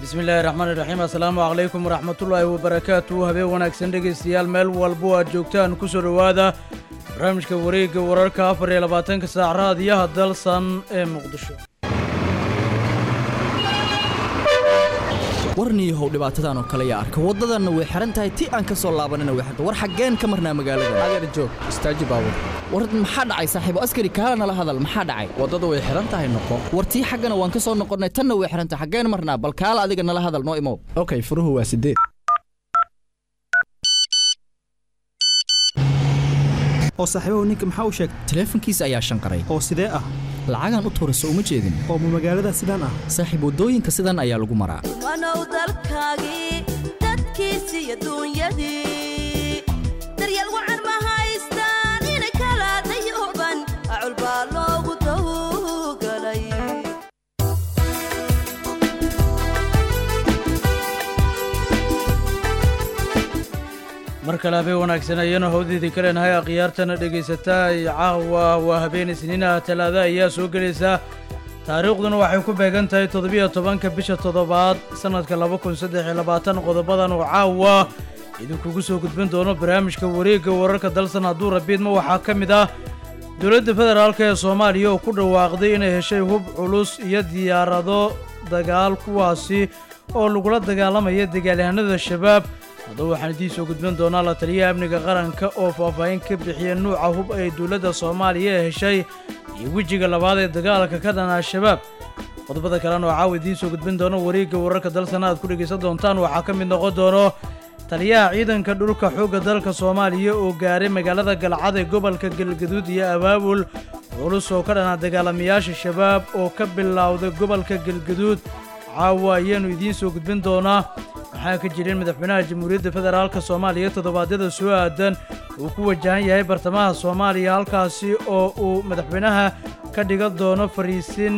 bismi illaahi raxmaani raxiim assalaamu calaykum waraxmatullaahi wabarakaatu habeen wanaagsan dhegaystayaal meel walbo aad joogtaan ku soo dhowaada barnaamijka wareegga wararka afar iyo labaatanka saac raadiyaha dalsan ee muqdisho warniihow dhibaatadan oo kale yaa arka waddadanna way xihan tahay ti aan ka soo laabanina way xirta war xaggeen ka marnaa magaalada adeer joog istaaji baabur war maxaa dhacay saaxiibo askari kaala nala hadal maxaa dhacay waddada way xihan tahay noqo war tii xaggana waan ka soo noqonnay tanna way xihan tahay xaggeen marnaa bal kaala adiga nala hadal noo imow okay furuhu waa sideed oo saaxiibahu ninka maxaa u sheegtay taleefankiisa ayaa shanqaray oo sidee ah lacagaan u tuurayso uma jeedin oo ma magaalada sidaan ah saaxiib waddooyinka sidan ayaa lagu maraa wanow dalkaagii dadkiisii iyo duunyadii daryeel wacan ma haystaan inay kala dayooban acul baa loogu dawgalay mar kale habeen wanaagsan ayanu hawdiidii ka leenahay akhyaartana dhegaysataa iyo caawa waa habeen isniinaha talaada ayaa soo gelaysaa taariikhduna waxay ku beegan tahay toddobiyo tobanka bisha toddobaad sannadka laba kun saddex iyo labaatan qodobadan oo caawa idinkugu soo gudbin doono barnaamijka wareegga wararka dalsan hadduu rabiidma waxaa ka mid ah dowladda federaalk ee soomaaliya oo ku dhawaaqday inay heshay hub culus iyo diyaarado dagaal kuwaasi oo lagula dagaalamaya dagaalyahanada shabaab haddaba waxaan idiin soo gudbin doonaa la taliyaha amniga qaranka oo faahfaahin ka bixiya nuuca hub ay dowladda soomaaliya ee heshay iyo wejiga labaad ee dagaalka ka dhan al-shabaab qodobada kalena oo caawa idiin soo gudbin doono wareegga wararka dalsana aad ku dhegaysan doontaan waxaa ka mid noqon doono taliyaha ciidanka dhulka xoogga dalka soomaaliya oo gaaray magaalada galcad ee gobolka galgaduud iyo abaabul culus oo ka dhanaa dagaalamayaasha shabaab oo ka bilowday gobolka galgaduud caawa ayaanu idiin soo gudbin doonaa waxaa ka jirin madaxweynaha jamhuuriyadda federaalka soomaaliya toddobaadyada soo aadan uu ku wajahan yahay bartamaha soomaaliya halkaasi oo uu madaxweynaha ka dhigan doono fariisin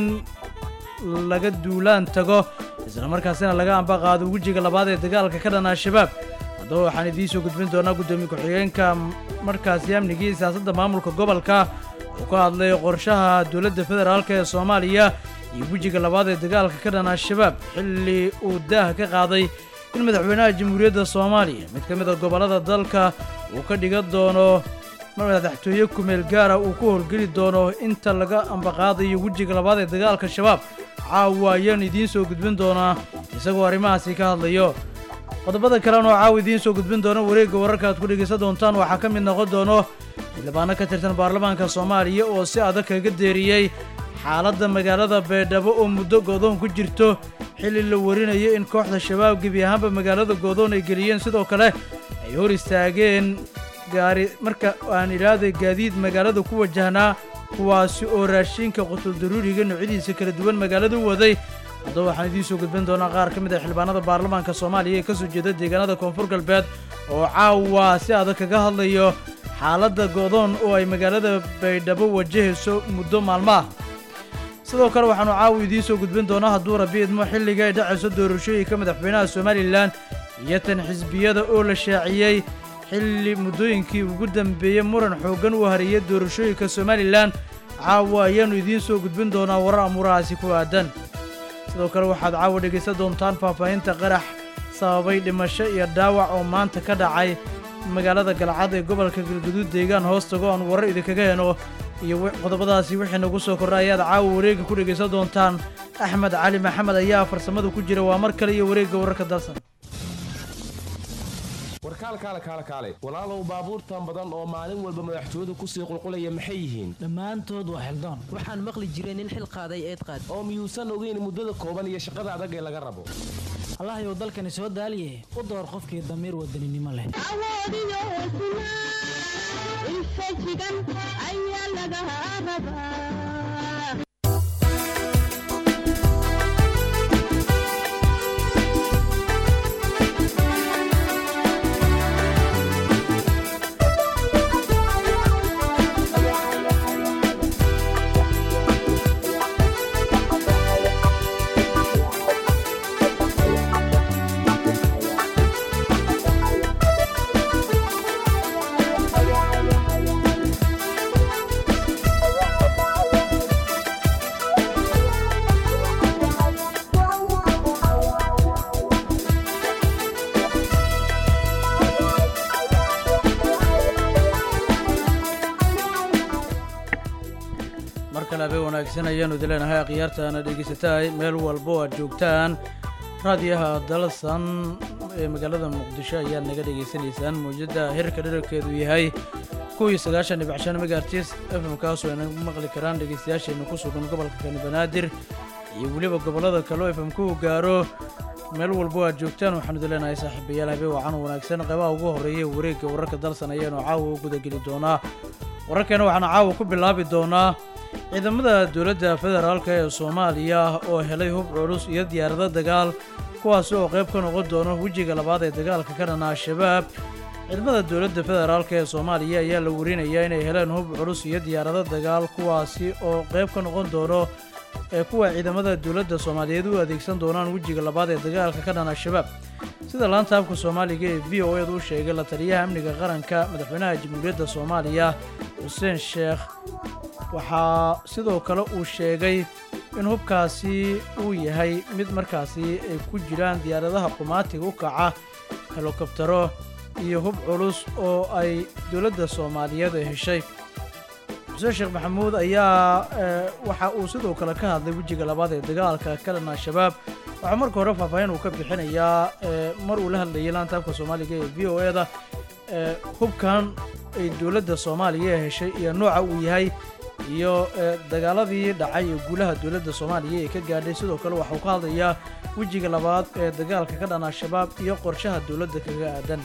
laga duulaan tago islamarkaasina laga ambaqaado wejiga labaad ee dagaalka ka dhan al-shabaab haddaba waxaan idiin soo gudbin doonaa guddoomiye ku-xigeenka markaasi amnigii siyaasadda maamulka gobolka oo ka hadlay qorshaha dowladda federaalk ee soomaaliya iyo wejiga labaad ee dagaalka ka dhan al-shabaab xilli uu daaha ka qaaday in madaxweynaha jamhuuriyadda soomaaliya mid ka mid a gobollada dalka uu ka dhigan doono madaxtooye kumeel gaara uu ku howlgeli doono inta laga ambaqaadayo wejiga labaad ee dagaalka shabaab caawa ayaanu idiin soo gudbin doonaa isagoo arrimahaasi ka hadlayo qodobada kalena oo caawa idiin soo gudbin doono wareegga wararka aad ku dhegaysan doontaan waxaa ka mid noqon doono xildhibaano ka tirsan baarlamaanka soomaaliya oo si adag kaga deeriyey xaaladda magaalada baydhabo oo muddo goodoon ku jirto xilli la warinayo in kooxda shabaab gebi ahaanba magaalada goodoon ay geliyeen sidoo kale ay hor istaageen gaari marka aan idhaahday gaadiid magaalada ku wajahnaa kuwaasi oo raashinka qutuldaruuriga noocyadiisa kala duwan magaalada u waday haddaba waxaan idiin soo gudbin doonaa qaar ka mid ah xildhibaanada baarlamaanka soomaaliya ee ka soo jeeda deegaanada koonfur galbeed oo caawa si adag kaga hadlayo xaaladda goodoon oo ay magaalada baydhabo wajahayso muddo maalmo ah sidoo kale waxaanu caawa idiin soo gudbin doonaa hadduu rabi idmo xilliga ay dhacayso doorashooyinka madaxweynaha somalilan iyo tan xisbiyada oo la shaaciyey xilli muddooyinkii ugu dambeeyey muran xooggan uu hariyey doorashooyinka somalilan caawa ayaannu idiin soo gudbin doonaa warar amuurahaasi ku aadan sidoo kale waxaad caawa dhegaysan doontaan faahfaahinta qarax sababay dhimasho iyo dhaawac oo maanta ka dhacay magaalada galcad ee gobolka galguduud deegaan hoostago aan warar idinkaga heno iyo qodobadaasi wixii nagu soo kordha ayaad caawa wareegga ku dhegaysan doontaan axmed cali maxamed ayaa farsamada ku jira waa mar kale iyo wareegga wararka dalsan warkaalkaale kaale kaale walaalow baabuurtan badan oo maalin walba madaxtooyadu kusii qulqulaya maxay yihiin dhammaantood waa xildaan waxaan maqli jiray nin xil qaaday eed qaad oo miyuusan ogeyn muddada kooban iyo shaqada adag ee laga rabo allahayow dalkani soo daaliye u door qofkii damiir wadaninimo leh mar kale habeen wanaagsan ayaanu idileenahay akhyaartaana dhegeysatahay meel walbo aad joogtaan raadiyaha dalsan ee magaalada muqdisho ayaad naga dhegaysanaysaan mawjadda hirka dherarkeedu yahay kuwii sagaashan dhibic shan megaartis fm kaasoo ay nagu maqli karaan dhegeystayaasheena ku sugan gobolka kani banaadir iyo weliba gobollada kaleo fm ku gaaro meel walbo aad joogtaan waxaanu idileenahay saaxiibayaal habeen wacan wanaagsan qaybaha ugu horreeya wareegga wararka dalsan ayaanu caawa u gudageli doonaa wararkeena waxaanu caawa ku bilaabi doonaa ciidamada dowladda federaalk ee soomaaliya oo helay hub culus iyo diyaarado dagaal kuwaasi oo qayb ka noqon doono wejiga labaad ee dagaalka ka dhana al-shabaab ciidamada dowladda federaalk ee soomaaliya ayaa la warinayaa inay heleen hub culus iyo diyaarado dagaal kuwaasi oo qayb ka noqon doono ee kuwa ciidamada dowladda soomaaliyeed u adeegsan doonaan wejiga labaad ee dagaalka ka dhan al-shabaab sida laanta afka soomaaliga ee v o eed u sheegay la taliyaha amniga qaranka madaxweynaha jamhuuriyadda soomaaliya xuseen sheekh waxaa sidoo kale uu sheegay in hubkaasi uu yahay mid markaasi ay ku jiraan diyaaradaha qumaatiga u kaca helokobtaro iyo hub culus oo ay dowladda soomaaliyeed ay heshay xuseen sheekh maxamuud ayaa waxa uu sidoo kale ka hadlay wejiga labaad ee dagaalka ka dhan al-shabaab waxaa marka hore faahfaahin uu ka bixinayaa mar uu la hadlayay laanta afka soomaaliga ee v o e da hubkan ay dowladda soomaaliya heshay iyo nooca uu yahay iyo dagaaladii dhacay ee guulaha dowladda soomaaliya ee ka gaadhay sidoo kale waxauu ka hadlayaa wejiga labaad ee dagaalka ka dhan al-shabaab iyo qorshaha dowladda kaga aadan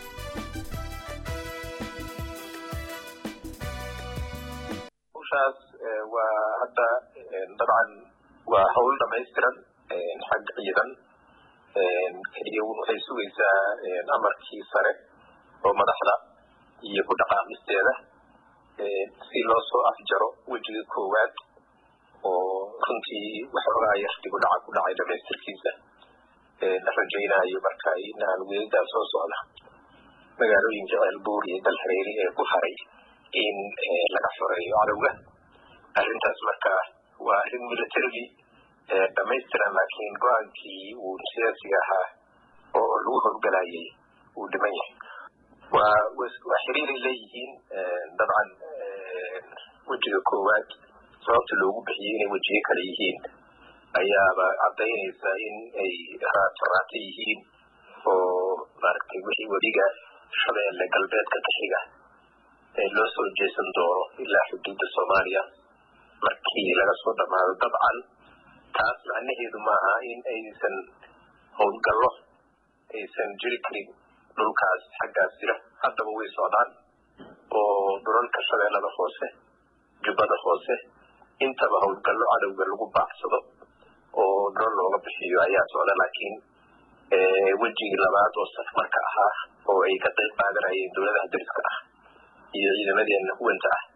hawshaas waa hadda dabcan waa hawl dhamaystiran xag ciidan keliya waxay sugaysaa amarkii sare oo madaxda iyo ku dhaqaamisteeda si loo soo afjaro wejiga koowaad oo runtii waxoogaa yaktigu dhaca ku dhacay dhamaystirkiisa la rajaynayo marka inaan weedaa soo socda magaalooyinka ceelbuur iyo dalhareeri ee ku haray in laga xoreeyo cadowga arrintaas marka waa arrin militarily dhamaystiran laakiin go-aankii uu siyaasiga ahaa oo lagu howlgalayay uu dhiman yahay waa waa xiriiray leeyihiin dabcan wejiga koowaad sababta loogu bixiyey inay wejiyo kale yihiin ayaaba caddaynaysa in ay raata yihiin oo maaragtay wixii weliga shabeelle galbeedka ka xiga ee loo soo jeesan doono ilaa xuduudda soomaaliya markii laga soo dhamaado dabcan taas macnaheedu maaha in aysan howlgallo aysan jiri karin dhulkaas xaggaas jira haddaba way socdaan oo dhulalka shabeellada hoose jubbada hoose intaba howlgallo cadowga lagu baacsado oo dhulal looga bixiyo ayaa socda laakiin wejigii labaad oo safmarka ahaa oo ay ka qayb qaadanayeen dowladaha dariska ah iyo ciidamadeena huwanta ah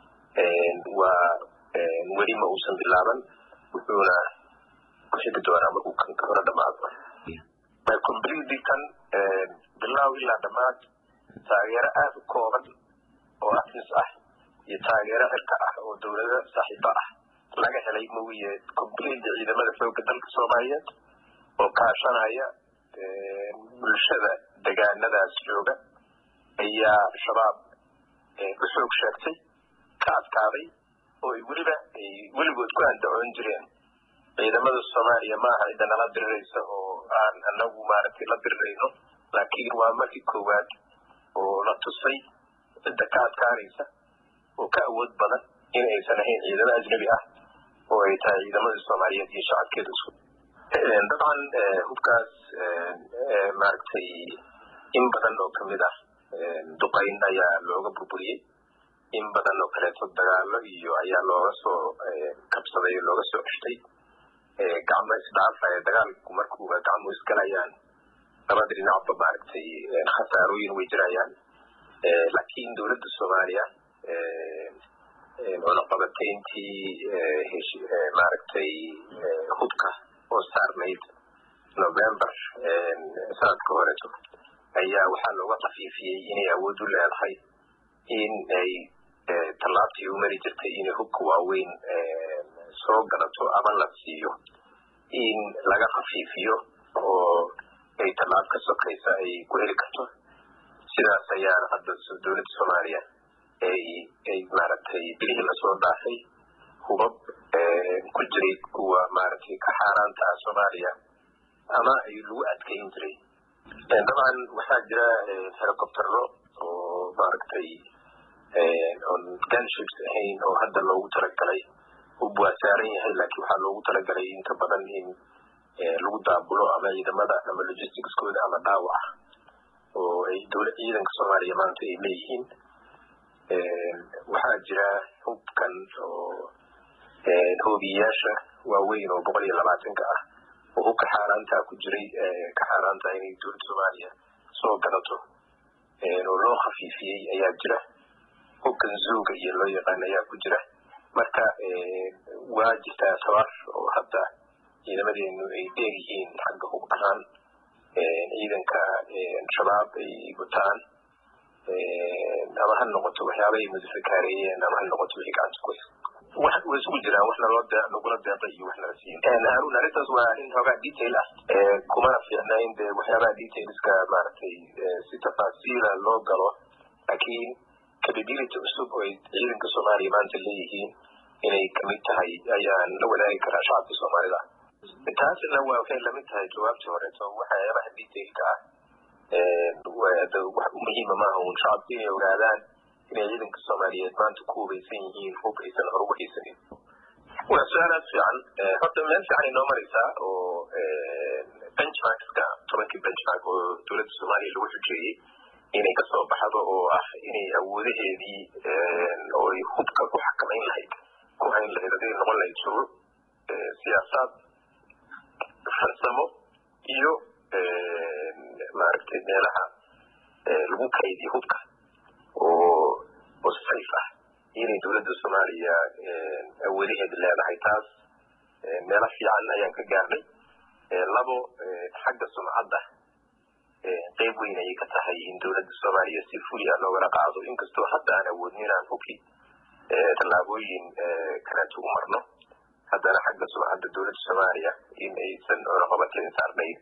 waa weli ma uusan bilaaban wuxuuna ku xigi doonaa markuu kan ka hore dhamaado completely kan bilaaw ilaa dhammaad taageero aada u kooban oo afnis ah iyo taageero cirka ah oo dowlado saaxiibo ah laga helay mooye completely ciidamada xoogga dalka soomaaliyeed oo kaashanaya bulshada degaanadaas jooga ayaa shabaab u xoog sheegtay ka adkaaday oo ay weliba ay weligood ku andacoon jireen ciidamada soomaaliya maaha cidda nala diriraysa oo aan anagu maaragtay la dirirayno laakiin waa markii koowaad oo la tusay cidda ka adkaanaysa oo ka awood badan in aysan ahayn ciidamo ajnabi ah oo ay tahay ciidamada soomaaliyeed iyo shacabkeeda isku dabcan hubkaas maaragtay in badan oo kamid ah duqayn ayaa looga burburiyey in badan oo kaleeto dagaalo iyo ayaa looga soo kabsaday oo looga soo ceshtay gacmo isdhaafaya dagaalku markuuba gacmo isgalayaan labada dhinacba maaragtay khasaarooyin way jirayaan laakiin dowladda soomaaliya cunaqabatayntii maaragtay hubka oo saarnayd november sanadka horeeto ayaa waxaa looga kafiifiyey inay awood u leedahay in ay tallaabtii u mari jirtay inay hubka waaweyn soo galato ama la siiyo in laga khafiifiyo oo ay tallaab ka sokaysa ay ku heli karto sidaas ayaana hadda dowladda soomaaliya ay ay maaragtay bilihii lasoo dhaafay hubab ku jiray kuwa maaragtay ka xaaraanta ah soomaaliya ama ay lagu adkeyn jiray dabcan waxaa jira helicoptero oo maaragtay on gunships ahayn oo hadda loogu talagalay hub waa saaran yahay laakiin waxaa loogu talagalay inta badan in lagu daabulo ama ciidamada ama logisticskooda ama dhaawaca oo ay dowla ciidanka soomaaliya maanta ay leeyihiin waxaa jira hubkan oo hoobiyayaasha waaweyn oo boqol iyo labaatanka ah oo hubka xaaraanta ku jiray ka xaaraanta inay dowladda soomaaliya soo gadato oo loo khafiifiyey ayaa jira hubkan zuuga iyo loo yaqaan ayaa ku jira marka waa jirtaa tabar oo hadda ciidamadeenu ay dheer yihiin xagga hub ahaan ciidanka shabaab ay wataan ama ha noqoto waxyaaba ay mudafakaareeyeen ama ha noqoto wixii gacanta ku wax way isugu jiraan wax naloo de nagula deeqay iyo wax nala siin harun arrintaas waa in hoogaa detail ah kumana fiicna in de waxyaabaha detailska maaragtay si tafaasiila loo galo laakiin capability cusub oo ay ciidanka soomaaliya maanta leeyihiin inay kamid tahay ayaan la wadaagi karaa shacabka soomaalida taasina waa waxay lamid tahay jawaabtii horeeto waxyaabaha detailka ah wax muhiima maaha un shacabku inay ogaadaan inay ciidanka soomaaliyeed maanta ku hubaysan yihiin hub aysan hor ugu haysanin waa su-aal aad fiican horta meel fiican inoo maraysaa oo benchmarkska tobankii benchmark oo dowladda soomaaliya lagu xujeeyey inay kasoo baxdo oo ah inay awoodaheedii oo ay hubka ku xakamayn lahayd ku hayn lahayd haday noqon lahayd shuruuc siyaasaad farsamo iyo maaragtay meelaha lagu kaydiyo hubka oo oo sayf ah inay dowladda soomaaliya awoodaheeda leedahay taas meelo fiican ayaan ka gaarnay labo xagga sumcadda qeyb weyn ayay ka tahay in dowladda soomaaliya si fuli ah loogala qaado inkastoo hadda aan awoodin inaan hubki tallaabooyin kaleeto u marno haddana xagga sumcadda dowladda soomaaliya in aysan cunaqabateyn saarnayn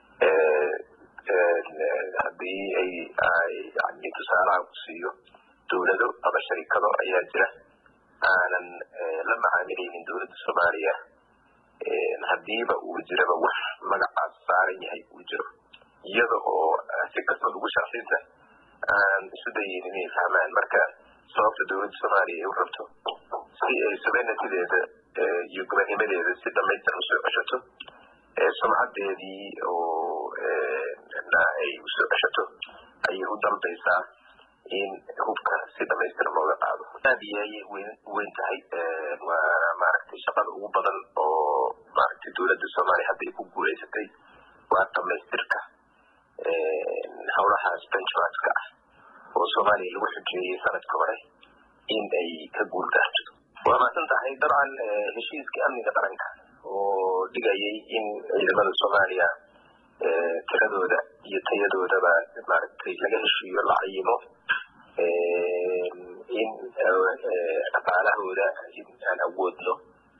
haddii ay yani tusaalaha ku siiyo dowlado ama sharikado ayaa jira aanan la macaamilaynin dowladda soomaaliya haddiiba uu jiraba wax magacaas saaran yahay uu jiro iyada oo si kastoo lagu sharxinta aan isu dayin inay fahmaan marka sababta dowladda soomaaliya ay u rabto si ay sobenatideeda iyo gobanimadeeda si dhamaystiran usoo ceshato sumcadeedii oo na ay usoo ceshato ayay u dalbaysaa in hubka si dhamaystiran looga qaado aad iyo ayay weyn weyn tahay waana maaragtay shaqada ugu badan oo maaragtay dowladda soomaaliya hadda ay ku guulaysatay waa dhamaystirka howlahaas benchmarkska ah oo soomaaliya lagu xujeeyey sanadka hore in ay ka guul gaarto waa maasan tahay dabcan heshiiska amniga qaranka oo dhigayay in ciidamada soomaaliya tiradooda iyo tayadoodaba maaragtay laga heshiiyo la cayimo in dhaqaalahooda in aan awoodno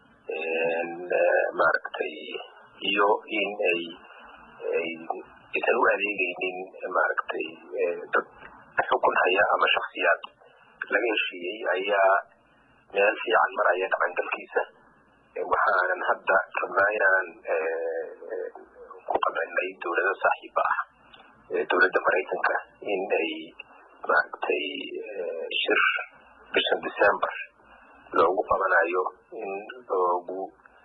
maaragtay iyo in ay ay aysan u adeegaynin maaragtay dad xukun haya ama shaksiyaad laga heshiiyey ayaa meel fiican maraya dhaqangalkiisa waxaanan hadda rabnaa inaan ku qabanay dowlado saaxiiba ah dowladda maraykanka in ay maaragtay shir bishan december loogu qabanayo in loogu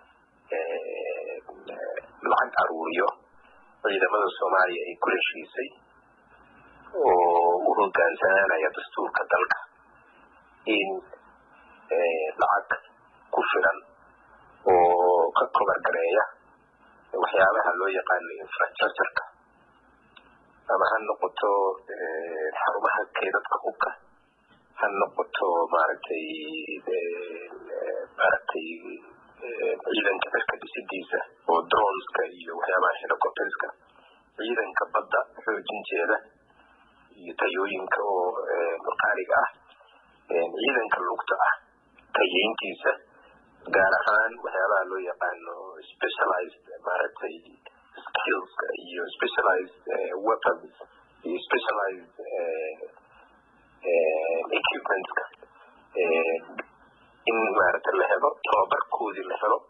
lacag aruuriyo ciidamada soomaaliya ay ku heshiisay oo u hogaansanaanaya dastuurka dalka in lacag ku filan oo ka kobargareeya waxyaabaha loo yaqaano infrastructureka ama ha noqoto xarumaha keedadka hubka ha noqoto maaragtay maaragtay ciidanka dalka dhisidiisa oo droneska iyo waxyaabaha helicopterska ciidanka badda xoojinteeda iyo tayooyinka oo maqaaliga ah ciidanka lugta ah tayeyntiisa gaar ahaan waxyaabaha loo yaqaano specialized maaragtay skillska iyo specialized weapons iyo specialized equipmentska in maaragta la helo tababarkoodii la helo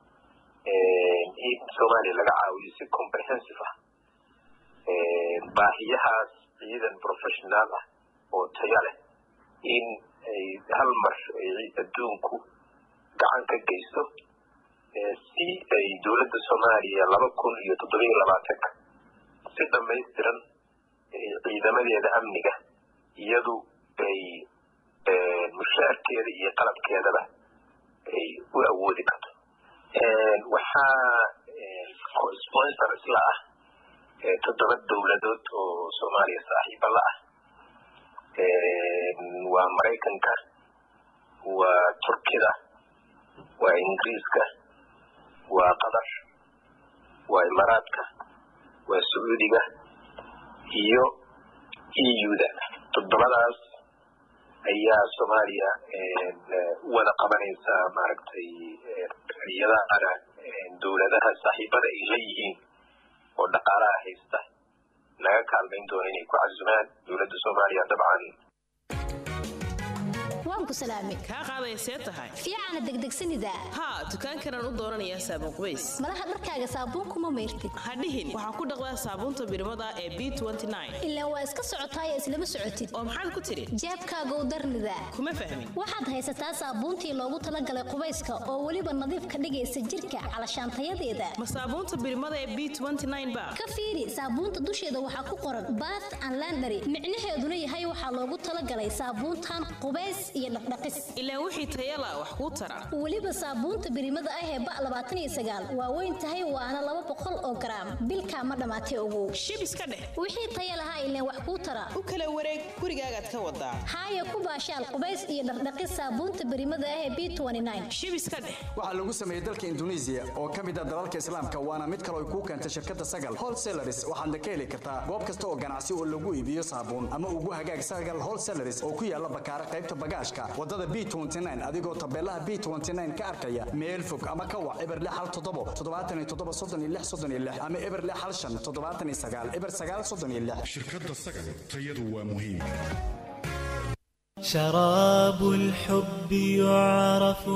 in soomaaliya laga caawiyo si comprehensive ah baahiyahaas ciidan professional ah oo taya leh in ay hal mar ay adduunku gacan ka geysto si ay dowladda soomaaliya laba kun iyo toddobiyo labaatanka si dhamaystiran ciidamadeeda amniga iyadu ay mushaarkeeda iyo qalabkeedaba ay u awoodi karto waxaa sponsor isla ah toddoba dowladood oo soomaaliya saaxiiba la ah waa maraykanka waa turkida waa ingiriiska waa qatar waa imaaraadka waa sacuudiga iyo euda toddobadaas ayaa soomaaliya wada qabanaysa maaragtay iyadana dowladaha saaxiibada ay leeyihiin oo dhaqaalaha haysta laga kaalmayn doono inay ku casumaan dowladda soomaaliya dabcan waan ku salaamay kaa qaadaya see tahay fiicana degdegsanida haa dukaankanaan u dooranayaa saabuun qubays malaha dharkaaga saabuunkuma mayrtid hadhihin waxaa ku dhaqdaa saabuunta birmada ee b ilaa waa iska socotaaya islama socotid oo maxaad ku tidhi jeebkaagow darnida kuma fahmin waxaad haysataa saabuuntii loogu talagalay qubayska oo weliba nadiif ka dhigaysa jirka calashaantayadeeda ma saabuunta birmada ee b ba ka fiiri saabuunta dusheeda waxaa ku qoran bath and landary micnaheeduna yahay waxaa loogu talagalay saabuuntan qubays iyo dhaqdhaqis ilaa wixii tayala wax kuu tara weliba saabuunta birimada ah ee ba labaatan iyo sagaal waa weyn tahay waana laba boqol oo garaam bilkaa ma dhammaatay ogow shib iska dheh wixii taya lahaa ileen wax kuu tara u kala wareeg gurigaagaad ka wadaa haaya ku baashaal qubays iyo dhaqdhaqis saabuunta birimada ah ee b shib iska dheh waxaa lagu sameeyey dalka induneisiya oo ka mid ah dalalka islaamka waana mid kaloo ay kuu keentay shirkadda sagal wholesalaris waxaadna ka heli kartaa goob kasta oo ganacsi oo lagu iibiyo saabuun ama ugu hagaag sagal wholesalaris oo ku yaala bakaara qaybta bagaashka wadada b adigoo tabeelaha b ka arkaya meel fog ama ka wac eber hal toddobo toddobaatan iyo toddoba soddon iyo lix soddon iyo lix ama eber hal shan toddobaatan iyo sagaal eber sagaal soddon iyo lix shirkadda sagal tayadu waa muhiim شراب الحب يعرف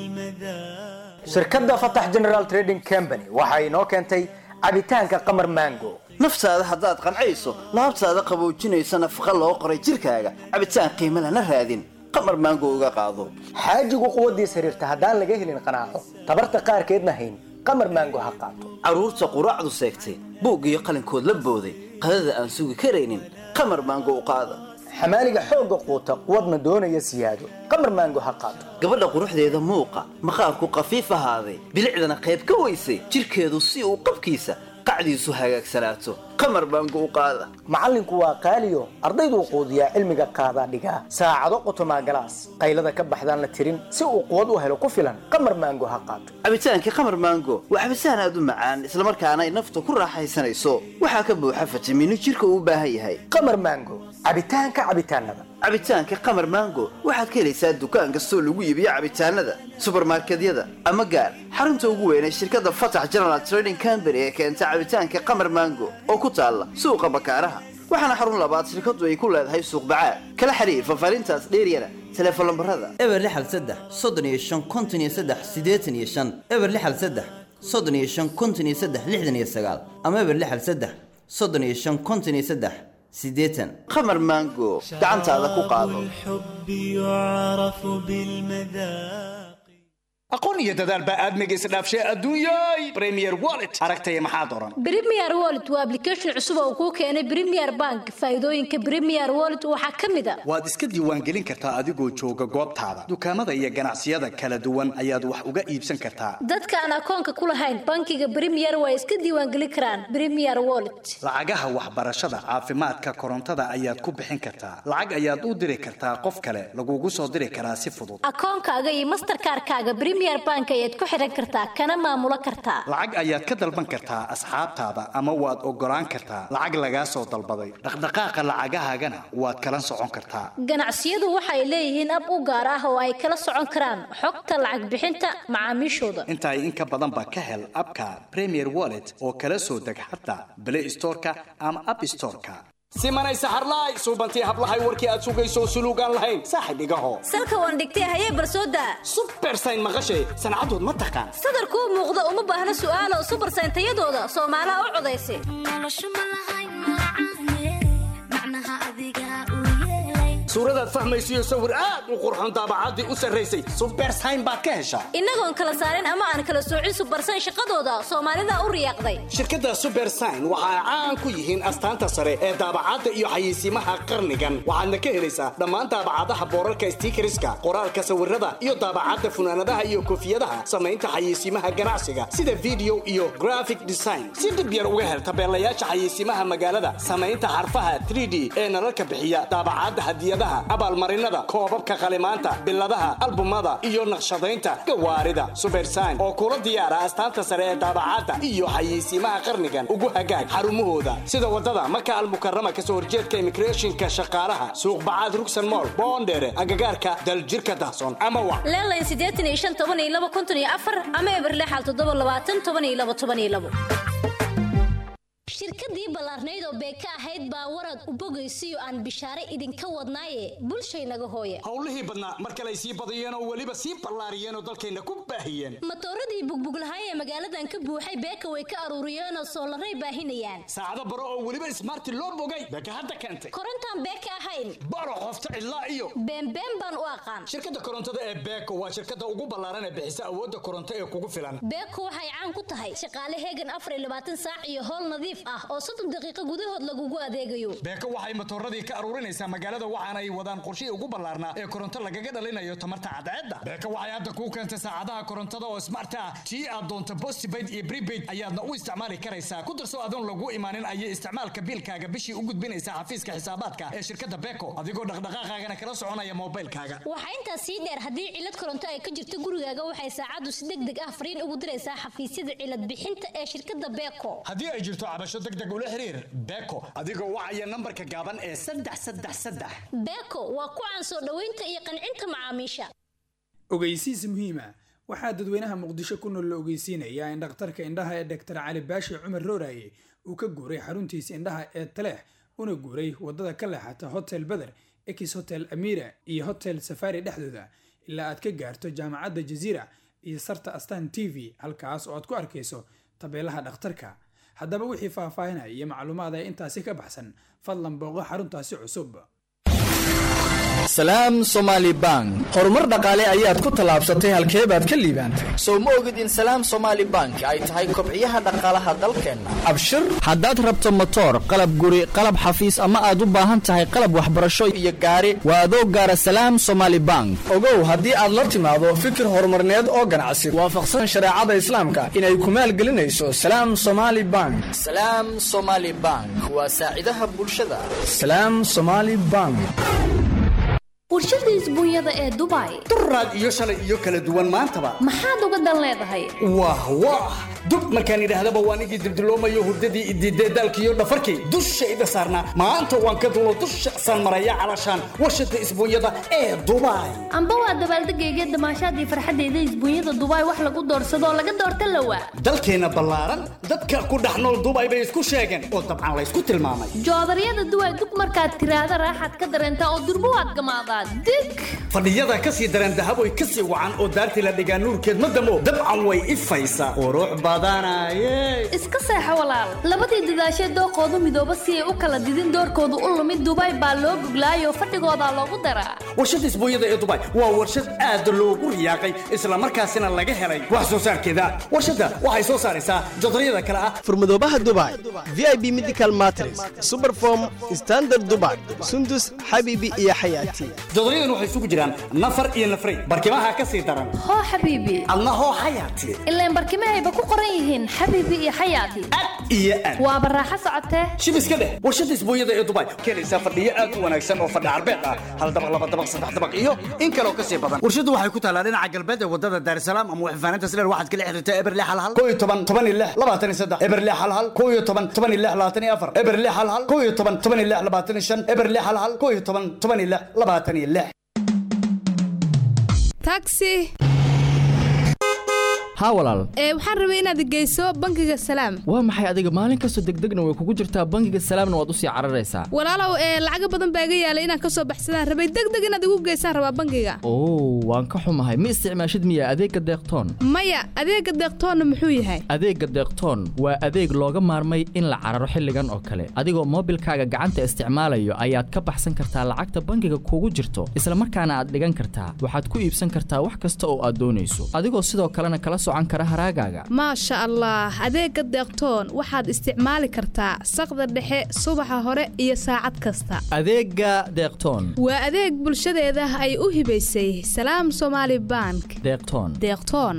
بالمذاق shirkadda fatax general trading company waxa inoo keentay cabitaanka qamar mango naftaada haddaad qancayso laabtaada qaboojinaysa nafaqa loo qoray jirkaaga cabitaan qiimo lana raadin qamar maango uga qaado xaajigu quwaddiis xiriirta haddaan laga helin qanaaco tabarta qaarkeedna hayn qamar maango ha qaato carruurta quraacdu seegtay buug iyo qalinkood la booday qadada aan sugi karaynin qamar maango u qaada xamaaliga xoogga quuta quwadna doonaya siyaado qamar maango ha qaato gabadha quruxdeeda muuqa maqaarku qafiif ahaaday bilicdana qayb ka weysay jirkeedu si uu qabkiisa qacdiisu hagaagsanaato qamar baango u qaada macallinku waa qaaliyo ardayduu quudiyaa cilmiga qaadaa dhigaa saacado qotomaa galaas qaylada ka baxdaan la tirin si uu quwad u helo ku filan qamar maango ha qaato cabitaankii qamar maango waa cabitaan aad u macaan islamarkaana ay nafta ku raaxaysanayso waxaa ka buuxa fitamiino jirka uu u baahan yahay qamar maango cabitaanka cabitaanada cabitaanka qamar maango waxaad ka helaysaa dukaan kastoo lagu iibiyo cabitaanada subarmarkedyada ama gaar xarunta ugu weyn ee shirkadda fatax general trading company ee keenta cabitaanka qamar maango oo ku taalla suuqa bakaaraha waxaana xarun labaad shirkaddu ay ku leedahay suuq bacaad kala xiriir fafaarintaas dheeryana teleefon lambarada eber lixal saddex soddon iyo shan konton iyo saddex siddeetan iyo shan eber lixal saddex soddon iyo shan konton iyo saddex lixdan iyo sagaal ama eber lixal saddex soddon iyo shan konton iyo saddex siddeetan qamar maango gacantaada ku qaado الحب يعرف بالمذاق aqoon iyo dadaal baa aadmiga isdhaafshay adduunyay premier wallet aragtaya maxaad oran Premier Wallet waa application cusub oo kuu keenay Premier Bank. Faa'iidooyinka Premier Wallet waxaa ka mid ah waad iska diiwaangelin kartaa adigoo jooga goobtaada dukaamada iyo ganacsiyada kala duwan ayaad wax uga iibsan kartaa dadka aan akoonka ku lahayn bankiga Premier waa iska diiwaangelin karaan Premier Wallet. lacagaha waxbarashada caafimaadka korontada ayaad ku bixin kartaa lacag ayaad u diri kartaa qof kale lagugu soo diri karaa si fudud Akoonkaaga iyo Mastercard-kaaga Premier Bank ayaad ku xiran kartaa kana maamulo kartaa. lacag ayaad ka dalban kartaa asxaabtaada ama waad ogolaan kartaa lacag lagaa soo dalbaday dhaqdhaqaaqa lacagahaagana waad kala socon kartaa Ganacsiyadu waxay leeyihiin ab u gaar ah oo ay kala socon karaan xogta lacag bixinta macaamiishooda. intaa in ka badan ba ka hel abka premier wallet oo kala soo deg xataa play storeka ama app storeka simanay saxarlaay suubantii hablahay warkii aad sugayso suluugaan lahayn saaxib igaho salka waan dhigtay hayee barsooda bersayn maqashay sancadood ma taqaan sadarkuu muuqda uma baahna su'aalo subarsayn tayadooda soomaalaha u codaysa suuradaad fahmaysiyo sawir aad u qurxoon daabacaddii u sarraysay subersayn baad ka heshaa innagoon kala saarin ama aan kala soocin subarsayn shaqadooda soomaalida u riyaaqday shirkadda subersign waxa ay caan ku yihiin astaanta sare ee daabacadda iyo xayeysiimaha qarnigan waxaadna ka helaysaa dhammaan daabacadaha boorarka stiikariska qoraalka sawirada iyo daabacadda funaanadaha iyo koofiyadaha samaynta xayeysiimaha ganacsiga sida video iyo graphic design si dhib yar uga hel tabeelayaasha xayeysiimaha magaalada samaynta xarfaha 3d ee nalalka bixiya daabacadda hadiyadaha abaalmarinada koobabka qalimaanta biladaha albumada iyo naqshadaynta gawaarida subersign oo kula diyaara astaanta sare ee daabacadda iyo xayeysiimaha qarnigan ugu hagaag xarumahooda sida wadada maka almukarama kasoo horjeedka immigrationka shaqaalaha suuq bacaad rugsan mool boondheere agagaarka daljirka dahsoon ama wa leelayn siddeetan iyo shan toban iyo laba konton iyo afar ama eberlexal toddoba labaatan toban iyo laba toban iyo labo shirkadii ballaarnayd oo beeka ahayd baa warad u bogaysiyo aan bishaare idinka wadnaaye bulshaynaga hooye howlihii badnaa mar kale ay sii badiyeen oo weliba sii ballaariyeen oo dalkayna ku baahiyeen matooradii bugbuglahay ee magaaladan ka buuxay beeka way ka aruuriyeenoo soolaray baahinayaan saacado baro oo weliba ismaarti loo bogay beeka hadda keentay korontaan beeka ahayn baro qofta cidlaa iyo beenbeen baan u aqaan shirkadda korontada ee beeko waa shirkadda ugu ballaaran ee bixisa awoodda koronto ee kugu filan beeko waxay caan ku tahay shaqaale heegan afar iyo labaatan saac iyo howl nadiif ah oo soddon daqiiqo gudahood lagugu adeegayo beeko waxay matooradii ka aruurinaysaa magaalada waxaana ay wadaan qorshihii ugu ballaarnaa ee koronto lagaga dhalinayo tamarta cadceedda beeko waxay hadda kuu keentay saacadaha korontada oo smart ah tii aad doonto postpaid iyo prepaid ayaadna u isticmaali karaysaa ku darso adoon lagu imaanin ayay isticmaalka biilkaaga bishii u gudbinaysaa xafiiska xisaabaadka ee shirkadda beeko adigoo dhaqdhaqaaqaagana kala soconaya moobilkaaga waxaa intaas sii dheer haddii cilad koronto ay ka jirto gurigaaga waxay saacaddu si deg deg ah fariin ugu diraysaa xafiisyada cilad bixinta ee shirkadda beeko haddii ay jirto cabasho deg deg ula xiriir beeko adigoo wacaya nambarka gaaban ee saddex saddex saddex beeko waa ku caan soo dhoweynta iyo qancinta macaamiisha ogeysiis muhiima waxaa dadweynaha muqdisho ku nool la ogeysiinayaa in dhakhtarka indhaha ee dhaktar cali baashi cumar rooraye uu ka guuray xaruntiisa indhaha ee taleex una guuray wadada ka leexata hotel beder ex hotel amira iyo hotel safari dhexdooda ilaa aad ka gaarto jaamacadda jaziira iyo sarta astan t v halkaas oo aad ku arkayso tabeelaha dhakhtarka haddaba wixii faahfaahinaya iyo macluumaad ee intaasi ka baxsan fadlan booqo xaruntaasi cusub salaam somaali bank horumar dhaqaale ayaad ku tallaabsatay halkee baad ka liibaantay sow ma ogid in salaam somaali bank ay tahay kobciyaha dhaqaalaha dalkeenna abshir haddaad rabto motoor qalab guri qalab xafiis ama aad u baahan tahay qalab waxbarasho iyo gaari waa adoo gaara salaam somaali bank ogow haddii aad la timaado fikir horumarneed oo ganacsi waafaqsan shareecada islaamka inay ku maalgelinayso salaam somaali bank salaam somaali bank waa saacidaha bulshada salaam somaali bank warshada isbuunyada ee dubai duraad iyo shalay iyo kala duwan maantaba maxaad uga dan leedahay wah wah dub markaan idhaahdaba waan igii dibdiloomayo hurdadii idiidee daalkiiyo dhafarkii dushayda saarnaa maanta waan ka dulo dusha san maraya calashaan warshada isbuunyada ee dubai amba waa dabaaldegayga damaashaadii farxadeyda isbuunyada dubai wax lagu doorsadoo laga doorta lawa dalkeenna ballaaran dadka ku dhex nool dubai bay isku sheegeen oo dabcan laysku tilmaamay joodaryada duway dug markaad tiraahda raaxaad ka dareentaa oo durbo waad gamaadaa dig fadhiyada ka sii dareen dahaboy ka sii wacan oo daartii la dhigaa nuurkeed ma damo dabcan way ifaysaa qurux badanaye iska seexo walaal labadii dadaashee dooqoodu midooba si ay u kala didin doorkoodu u lumid dubai baa loo guglaayoo fadhigoodaa loogu daraa warshada isbuunyada ee dubai waa warshad aad loogu riyaaqay islamarkaasina laga helay wax soo saarkeeda warshadda waxay soo saaraysaa jodaryada kale ah furmadoobaha dubai v i b medical matres superform standard dubai sundus xabiibi iyo xayaati jodoryadan waxay isugu jiraan nafar iyo nafray barkimaha ka sii daran hoo xabiibi adna hoo xayaati ilaan barkimahayba ku qoran yihiin xabiibi iyo xayaati iyo aad waaba raaxo socotee shib iska dheh warshada isbuunyada ee dubai keenaysaa fadhiyo aad u wanaagsan oo fadhi carbeed ah hal dabaq laba dabaq saddex dabaq iyo in kaloo ka sii badan warshadu waxay ku taalaa dhinaca galbeed ee wadada daarsalaam ama waxfaanaynta sileer waxaad kala xiriirtaa eberle hal hal koo iyo toban toban iyo lix labaatan iyo saddex eberle hal hal koo iyo toban toban iyo lix labaatan iyo afar eberle hal hal koo iyo toban toban iyo lix labaatan iyo shan eberle hal hal koo iyo toban toban iyo lix labaatan iyo lix taxi haa walaal ee waxaan rabay inaad geyso bangiga salaam waa maxay adiga maalin kastoo degdegna way kugu jirtaa bangiga salaamna waad usii cararaysaa walaalow ee lacaga badan baa iga yaalay inaan kasoo baxsadaan rabay degdeg inaad igu geysaan rabaa bangiga oo waan ka xumahay ma isticmaashid miya adeegga deeqtoon maya adeega deeqtoonna muxuu yahay adeegga deeqtoon waa adeeg looga maarmay in la cararo xilligan oo kale adigoo moobilkaaga gacanta isticmaalayo ayaad ka baxsan kartaa lacagta bangiga kugu jirto isla markaana aad dhigan kartaa waxaad ku iibsan kartaa wax kasta oo aad doonayso adigoo sidoo kalena kala socan kara haraagaaga maasha allah adeega deeqtoon waxaad isticmaali kartaa saqda dhexe subaxa hore iyo saacad kasta adeegga deeqtoon waa adeeg bulshadeeda ay u hibaysay salaam somaali bank deeqtoon deeqtoon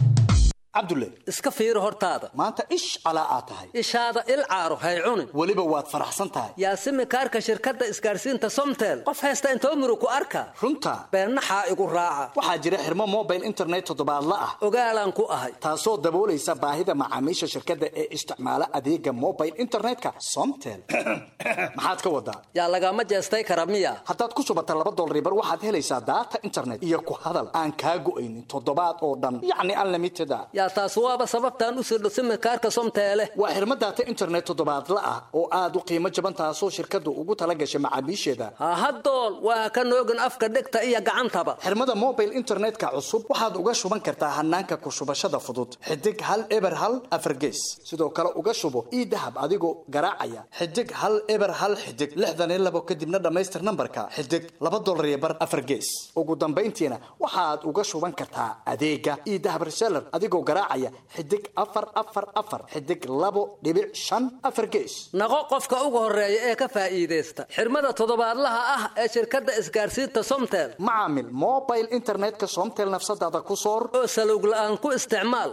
cabdulle iska fiiri hortaada maanta ish calaa aad tahay ishaada il caaro hay cunin weliba waad faraxsan tahay yaasimi kaarka shirkadda isgaarsiinta somtel qof haysta intoo murug ku arka runta beennaxaa igu raaca waxaa jira xirmo mobile internet toddobaadla ah ogaalaan ku ahay taasoo daboolaysa baahida macaamiisha shirkadda ee isticmaala adeega mobile internetka somtel maxaad ka wadaa yaa lagama jeestay kara miya haddaad ku shubata laba dolaribar waxaad helaysaa daata internet iyo ku hadal aan kaa go'aynin toddobaad oo dhan yacni unlimited a yaa taas waaba sababtaan u sirdho simikaarka somteele waa xirmo daata internet toddobaadla ah oo aad u qiimo jaban taasoo shirkaddu ugu tala gashay macaamiisheeda hahadool waa ka noogin afka dhegta iyo gacantaba xirmada mobile internetka cusub waxaad uga shuban kartaa hanaanka ku shubashada fudud xidig hal eber hal afargees sidoo kale uga shubo ii dahab adigoo garaacaya xidig hal eber hal xidig lixdan iyo labo kadibna dhammaystir nambarka xidig laba dolar iyo bar afargees ugu dambayntiina waxaad uga shuban kartaa adeega ii dahab reseller adigoo garaacaya xidig afar afar afar xidig labo dhibic shan afar gees naqo qofka ugu horeeya ee ka faa'iidaysta xirmada toddobaadlaha ah ee shirkadda isgaarsiinta somtel macaamil mobile internetka somtel nafsadaada ku soor oo salowg la'aan ku isticmaal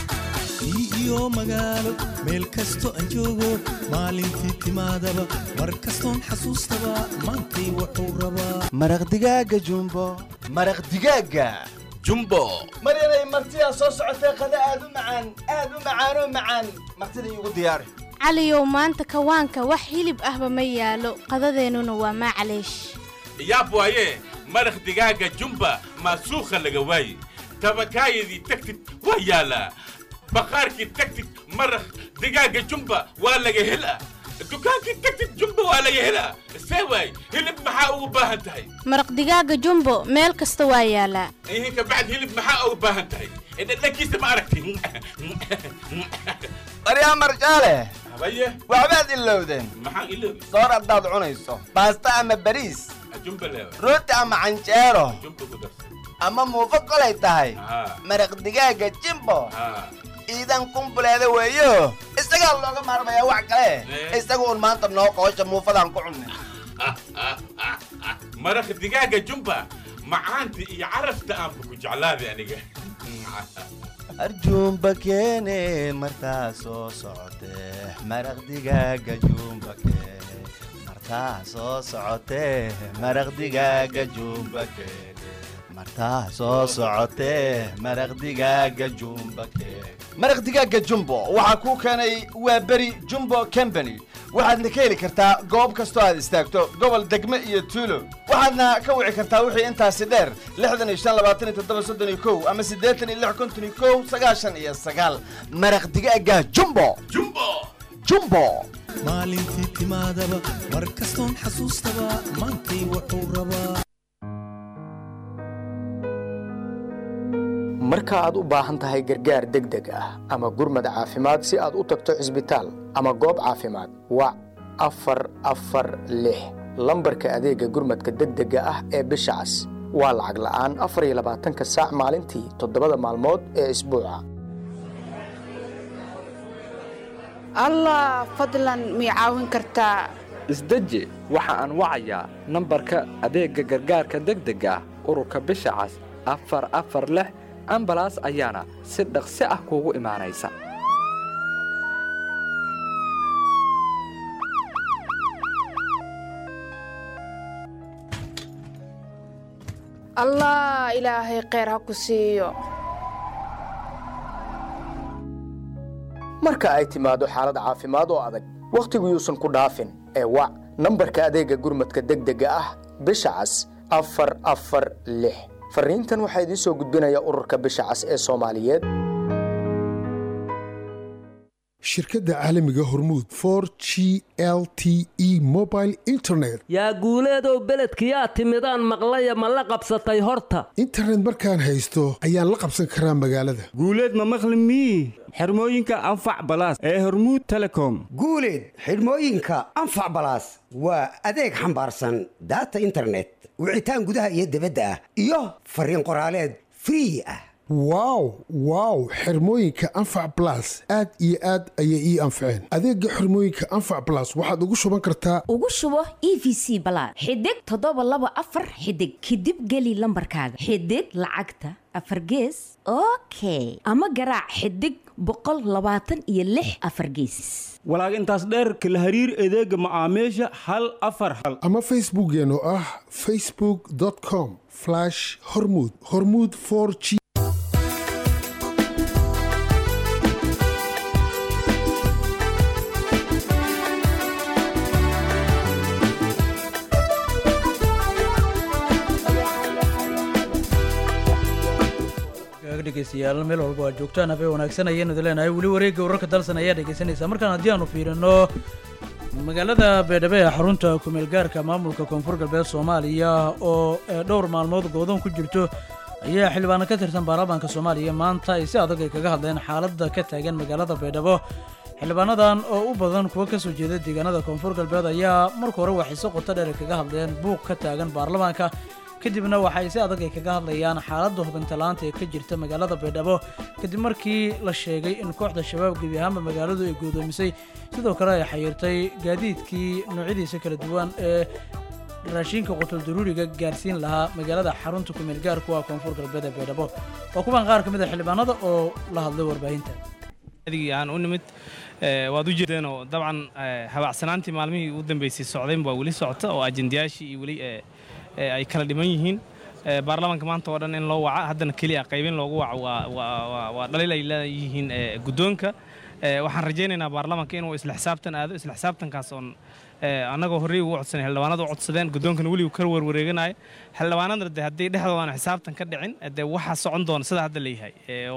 iyo magaalo meel kasto aan joogo maalintii timaadaba mar kastoon xasuustaba maantay wuxuu rabaa maraq digaaga jumbo maraq digaaga jumbo mar inay martidaa soo socotay qada aad u macaan aad u macaanoo macaan martida iigu diyaari caliyow maanta kawaanka wax hilib ahba ma yaalo qadadeennuna waa maclaysh yaab waaye maraq digaaga jumba maasuukha laga waaye tabakaayadii tagtid waa yaalaa baqaarkii tagtid maraq digaaga jumba waa laga helaa dukaankii tagtid jumba waa laga helaa see waay hilib maxaa ugu baahan tahay maraq digaaga jumbo meel kasta waa yaalaa ihinka bacd hilib maxaa ugu baahan tahay dhadhankiisa ma aragti baryaa marjaale habaye waxbaad ilowdeen maxaan iloobi soor haddaad cunayso baasta ama bariis jumba leewa rooti ama canjeero jumba ku darsan ama muufo kolay tahay haa maraq digaaga jimbo haa iidan kumbuleeda weeyo isagaa looga maarmayaa wax kale isaga un maanta noo qoosha muufadaan ku cunnay maraq digaaga jumba macaanta iyo carafta aanba ku jeclaaday aniga arjuumba keene martaa soo socotee maraq digaaga juumba keene martaa soo socotee maraq digaaga juumba keene martaa soo socotee maraq digaaga jumba keene maraq digaaga jumbo waxaa kuu keenay waa beri jumbo company waxaadna ka heli kartaa goob kastoo aad istaagto gobol degme iyo tuulo waxaadna ka wici kartaa wixii intaasi dheer lixdan iyo shan labaatan iyo toddoba soddon iyo kow ama siddeetan iyo lix konton iyo kow sagaashan iyo sagaal maraq digaaga jumbo jumbo jumbo maalintii timaadaba mar kastoon xasuustaba maantay wuxuu rabaa marka aad u baahan tahay gargaar degdeg ah ama gurmad caafimaad si aad u tagto cisbitaal ama goob caafimaad wac afar afar lix lambarka adeegga gurmadka degdega ah ee bisha cas waa lacag la'aan afar iyo labaatanka saac maalintii toddobada maalmood ee isbuuca allah fadlan mii caawin kartaa isdeji waxa aan wacayaa nambarka adeegga gargaarka degdega ah ururka bisha cas afar afar lix ambalaas ayaana si dhaqsi ah kuugu imaanaysa allah ilaahay kheyr ha ku siiyo marka ay timaado xaalad caafimaad oo adag wakhtigu yuusan ku dhaafin ee wac nambarka adeegga gurmadka degdega ah bisha cas afar afar lix fariintan waxaa idiin soo gudbinaya ururka bisha cas ee soomaaliyeed shirkadda caalamiga hormuud for g l t e mobile internet yaa guuleedow beledkiyaa timidaan maqlaya ma la qabsatay horta internet markaan haysto ayaan la qabsan karaa magaalada guuleed ma maqli mii xirmooyinka anfac balaas ee hormuud telecom guuleed xidhmooyinka anfac balaas waa adeeg xambaarsan daata internet wicitaan gudaha iyo dibadda ah iyo fariin qoraaleed free ah wow wow xirmooyinka anfac blas aad iyo aad ayay ii anfaceen adeega xirmooyinka anfac blas waxaad ugu shuban kartaa ugu shubo e v c balaad xidig toddoba laba afar xidig kadib geli lambarkaaga xidig lacagta afar gees okay ama garaac xidig boqol labaatan iyo lix afar geesis walaag intaas dheer kala hariir adeega macaamiisha hal afar hal ama facebookeen oo ah facebook com hormud hormud g dhegeystayaal meel walba waa joogtaan habee wanaagsan ayaanu idin leenahay weli wareegga wararka dalsan ayaa dhegeysanaysaa markaan haddii aanu fiirino magaalada beedhabe ee xarunta kumeel gaarka maamulka koonfur galbeed soomaaliya oo dhowr maalmood goodoon ku jirto ayaa xildhibaano ka tirsan baarlamaanka soomaaliya maanta ay si adag ay kaga hadleen xaaladda ka taagan magaalada baydhabo xildhibaanadan oo u badan kuwa ka soo jeeda deegaanada koonfur galbeed ayaa marka hore waxay si qoto dheer kaga hadleen buuq ka taagan baarlamaanka kadibna waxay si adag ay kaga hadlayaan xaaladda hubintalaanta ee ka jirta magaalada baydhabo kadib markii la sheegay in kooxda shabaab gebi ahaanba magaaladu ay guudoomisay sidoo kale ay xayiirtay gaadiidkii noocyadiisa kala duwan ee raashinka qutul daruuriga gaarsiin lahaa magaalada xarunta kumeel gaarku ah koonfur galbeed ee baydhabo waa kuwan qaar ka mid a xildhibaanada oo la hadlay warbaahinta adigii aan u nimid waad u jeedeenoo dabcan habaacsanaantii maalmihii ugu dambeysay socdayn baa weli socota oo ajendayaashii iyo weli ay kala dhiman yihiin baarlamaanka maanta oo dhan in loo waca haddana keliya qaybin loogu waco waa dhaliil ay leeyihiin guddoonka waxaan rajaynaynaa baarlamaanka inuu isla xisaabtan aado isla xisaabtankaas oon annagoo horey ugu codsanay xildhibaanada u codsadeen guddoonkana weligu ka warwareeganayo xildhibaanadana de haddii dhexdoodaana xisaabtan ka dhicin dee waxaa socon doona sida hadda leeyahay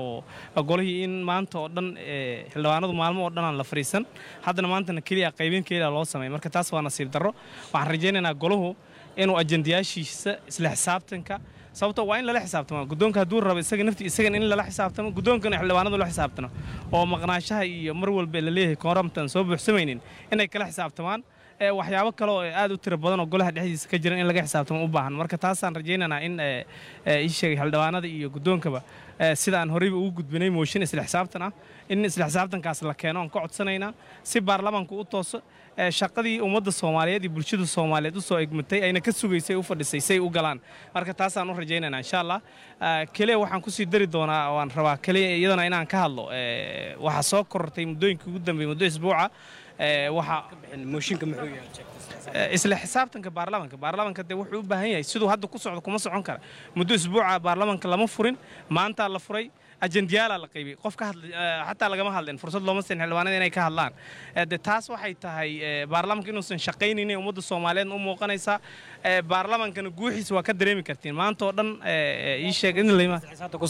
oo golihii in maanta oo dhan xildhibaanadu maalmo oo dhan aan la fariisan haddana maantana keliya qaybin keliya loo sameey marka taas waa nasiib darro waxaan rajaynaynaa golahu inuu ajendayaashiisa isla xisaabtanka sababto waa in lala xisaabtamo guddoonka hadduu rabo isaga nafti isagan in lala xisaabtamo guddoonkana xildhibaanadu la xisaabtano oo maqnaanshaha iyo mar walba la leeyahay kooramtan soo buuxsamaynin inay kala xisaabtamaan waxyaabo kale oo aad u tiro badan oo golaha dhexdiisa ka jiran in laga xisaabtamo u baahan marka taasaan rajaynaynaa in ii sheegay xildhibaanada iyo guddoonkaba sida aan horeyba ugu gudbinay mooshin isla xisaabtan ah in isla xisaabtankaas la keeno aan ka codsanaynaa si baarlamaanku u tooso shaqadii ummadda soomaaliyeed iyo bulshada soomaaliyeed u soo egmatay ayna ka sugaysay u fadhisay say u galaan marka taasaan u rajaynaynaa insha allah keliya waxaan kusii dari doonaa waan rabaa keliya iyadana inaan ka hadlo waxaa soo korortay muddooyinkii ugu dambeeyey muddo isbuuca isla xisaabtanka baarlamaanka baarlamaanka de wuxuu u baahan yahay siduu hadda ku socdo kuma socon kara muddo isbuuca baarlamaanka lama furin maantaa la furay ajendiyaalaa la qaybiyey qof ka hadlay xataa lagama hadleen fursad looma siin xildhibaanada inay ka hadlaan de taas waxay tahay baarlamaanka inuusan shaqaynaynin ummadda soomaaliyeedna u muuqanaysaa baarlamaankana guuxiisa waa ka dareemi kartiin maanta oo dhan ii sheeg in lama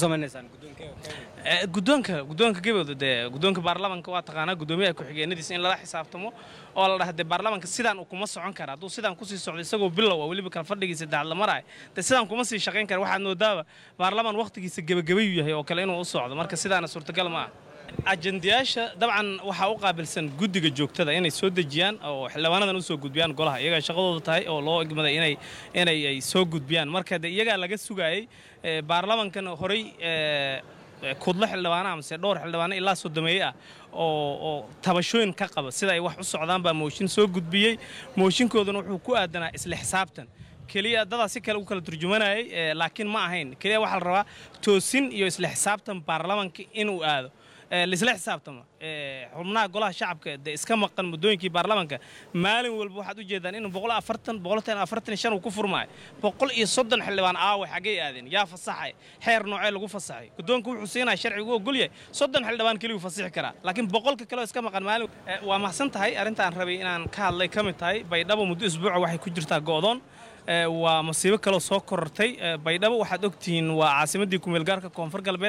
guddoonka guddoonka gebowda dee guddoonka baarlamaanka waa taqaanaa guddoomiyaha ku-xigeenadiisa in lala xisaabtamo oo la dhaha dee baarlamaanka sidaan uu kuma socon kara hadduu sidaan kusii socdo isagoo bilow ah weliba kala fadhigiisa daacad la maraayo dee sidaan kuma sii shaqayn kara waxaad moodaaba baarlamaan wakhtigiisa gebagabayuu yahay oo kale inuu u socdo marka sidaana suurtagal ma ah ajendayaasha dabcan waxaa u qaabilsan guddiga joogtada inay soo dejiyaan oo xildhibaanadan u soo gudbiyaan golaha iyagaa shaqadooda tahay oo loo igmaday inay inay ay soo gudbiyaan marka de iyagaa laga sugaayey baarlamankan horey kudlo xildhibaana amase dhowr xildhibaano ilaa sodomeeye ah oo oo tabashooyin ka qaba sida ay wax u socdaan baa mooshin soo gudbiyey mooshinkooduna wuxuu ku aadanaa isla xisaabtan keliya dadaa si kale u kala turjumanayay laakiin ma ahayn keliya waxaa la rabaa toosin iyo isla xisaabtan baarlamanka inuu aado laisla xisaabtamo xubnaha golaha shacabka de iska maqan muddooyinkii baarlamanka maalin walba waxaad u jeedaan inuu boqol afartan boqol tan afartan shan uu ku furmaayo boqol iyo soddon xildhibaan aawe xaggay aadeen yaa fasaxay xeer noocee lagu fasaxay guddoonka wuxuu siinaya sharcigu ogol yahay soddon xildhibaan keliyu fasixi karaa laakiin boqolka kale oo iska maqan maalin waa mahadsan tahay arrintaan rabay inaan ka hadlay ka mid tahay baydhabo muddo isbuuca waxay ku jirtaa go'doon waa masiibo kaloo soo korortay baydhabo waxaad ogtihiin waa caasimaddii kumeelgaarka koonfur galbeed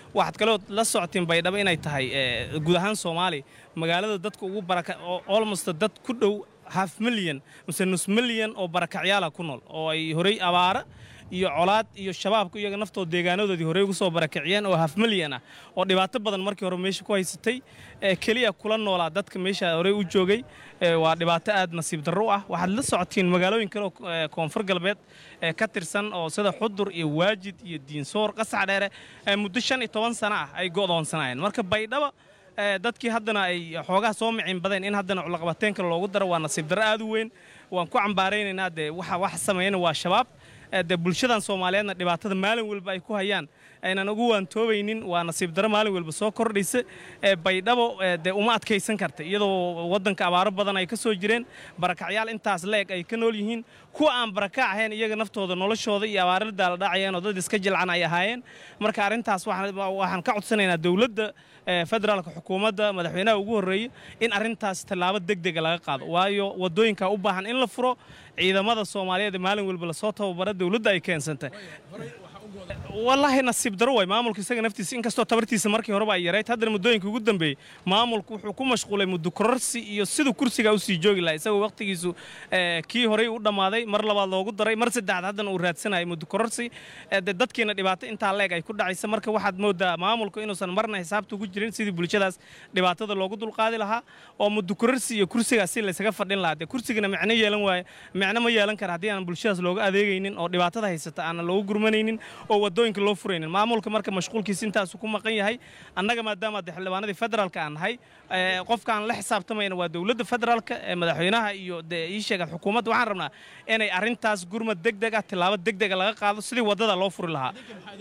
waxaad kaloo la socotiin baydhabo inay tahay eh, guud ahaan soomaaliya magaalada dadka ugu baraka oo almost dad ku dhow half milyan mise nus milyan oo barakacyaala ku nool oo ay horey abaara iyo colaad iyo shabaabka iyaga naftooda deegaanadoodii horey ugu soo barakaciyeen oo half milyan ah oo dhibaato badan markii hore meesha ku haysatay ee keliya kula noolaa dadka meesha horey u joogay ee waa dhibaato aad nasiib darro u ah waxaad la socotiin magaalooyin kale oo ee, koonfur galbeed ee ka tirsan oo sida xudur iyo waajid iyo diinsoor qasac dheere ee muddo shan iyo toban sano ah ay go'doonsanaayeen marka baydhaba ee, dadkii haddana ay xoogaa soo micin badeen in haddana culaqabateen kale loogu daro waa nasiib darro aad u weyn waan ku cambaaraynaynaa dee waxa wax sameeyana waa shabaab ee, dee bulshadan soomaaliyeedna dhibaatada maalin walba ay ku hayaan aynan ugu waantoobaynin waa nasiib darro maalin walba soo kordhaysa ee baydhabo ee, dee uma adkaysan karta iyadoo waddanka abaaro badan ay ka soo jireen barakacyaal intaas leeg ay ka nool yihiin kuwa aan barakac ahayn iyaga naftooda noloshooda iyo abaarada la dhacayeen oo dad iska jilcan ay ahaayeen marka arrintaas waxaan waxaan ka codsanaynaa dowladda ee, federaalka xukuumadda madaxweynaha ugu horreeyey in arrintaas tallaabo degdega laga qaado waayo waddooyinka u baahan in la furo ciidamada soomaaliyeed ee maalin walba lasoo tababara dowladda ay keensantay wallaahi nasiib daro waay maamulka isaga naftiisa inkastoo tabartiisa markii horeba ay yarayd haddana muddooyinka ugu dambeeyey maamulku wuxuu ku mashquulay muddo kororsi iyo siduu kursiga usii joogi lahaa isagoo waqtigiisu eh, kii horey u dhammaaday mar labaad loogu daray mar saddexaad haddana uu raadsanayo muddo kororsi eh, dee dadkiina dhibaato intaa leeg ay ku dhacaysa marka waxaad moodaa maamulku inuusan marna xisaabta ugu jirin sidii bulshadaas dhibaatada loogu dulqaadi lahaa oo muddo kororsi iyo kursigaas si laysaga fadhin lahaa dee kursigana micno yeelan waaye micno ma yeelan kara haddii aan bulshadaas looga adeegaynin oo dhibaatada haysata aanan loogu gurmanaynin oo waddooyinka loo furaynin maamulka marka mashquulkiisa intaasu ku maqan yahay annaga maadaama de xildhibaanadii federaalka aan nahay ee, qofkaan la xisaabtamayna waa dowladda federaalka ee madaxweynaha iyo dee ii sheega xukuumadda waxaan rabnaa inay arrintaas gurmad degdeg ah tillaabo degdega laga qaado sidii waddada loo furi lahaa